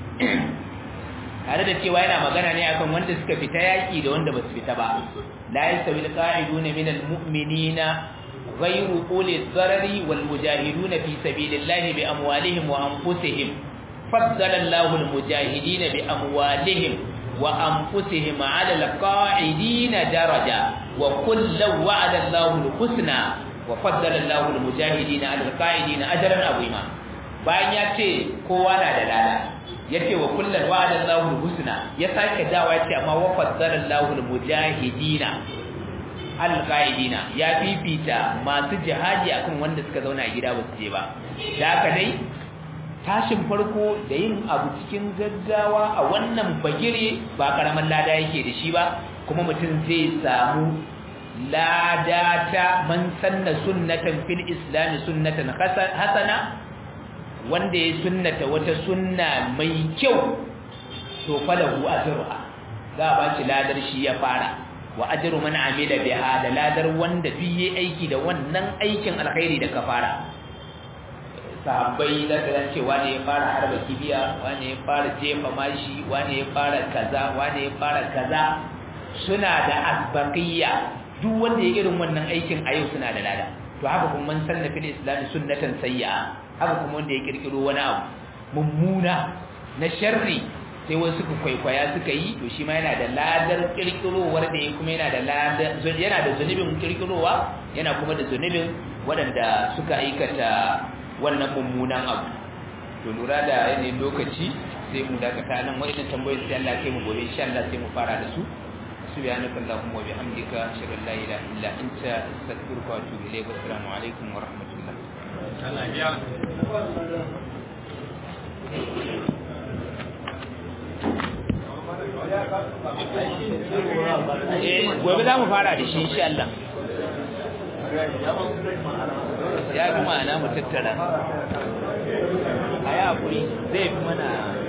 tare da cewa yana magana ne akan wanda suka fita yaki da wanda basu fita ba la yastawi al-qa'iduna minal mu'minina ghayru uli dharari wal mujahiduna fi sabilillahi bi amwalihim wa anfusihim faddala Allahu al-mujahidina bi amwalihim wa anfusihim 'ala al-qa'idina daraja wa kullu wa'ada Allahu al-husna wa faddala Allahu al-mujahidina 'ala al-qa'idina ajran 'azima bayan ya ce kowa na da lada yace wa kullal wa'ada Allahu husna ya sake dawa yace amma wa faddala Allahu al-mujahidina al-qaidina ya fifita masu jihadi akan wanda suka zauna a gida ba su je ba da haka dai tashin farko da yin abu cikin gaggawa a wannan bagire ba karaman lada yake da shi ba kuma mutum zai samu lada ta man sanna sunnatan fil islam sunnatan hasana wanda ya sunnata wata sunna mai kyau to falahu ajruha za a bashi ladar shi ya fara wa ajru man amila biha da ladar wanda duk yayi aiki da wannan aikin alkhairi da ka fara sahabbai da kan cewa ne ya fara harba kibiya wani ya fara jefa mashi wani ya fara kaza wani ya fara kaza suna da asbaqiyya duk wanda ya irin wannan aikin a yau suna da lada to haka kuma man sanna fil islam sunnatan sayyi'a haka kuma wanda ya kirkiro wani abu mummuna na sharri sai wasu suka kwaikwaya suka yi to shi ma yana da ladar kirkirowar da ya kuma yana da ladar yana da zunubin kirkirowa yana kuma da zunubin waɗanda suka aikata wannan mummunan abu to lura da yanayin lokaci sai mu dakata nan wa'annan tambayoyin sai Allah kai mu gobe insha Allah sai mu fara da su سبحانك اللهم وبحمدك اشهد ان لا اله الا انت استغفرك واتوب اليك والسلام عليكم ورحمه الله gobe za mu fara da shi insha Allah ya fi ma'ana mu tattara a yi haƙuri zai fi mana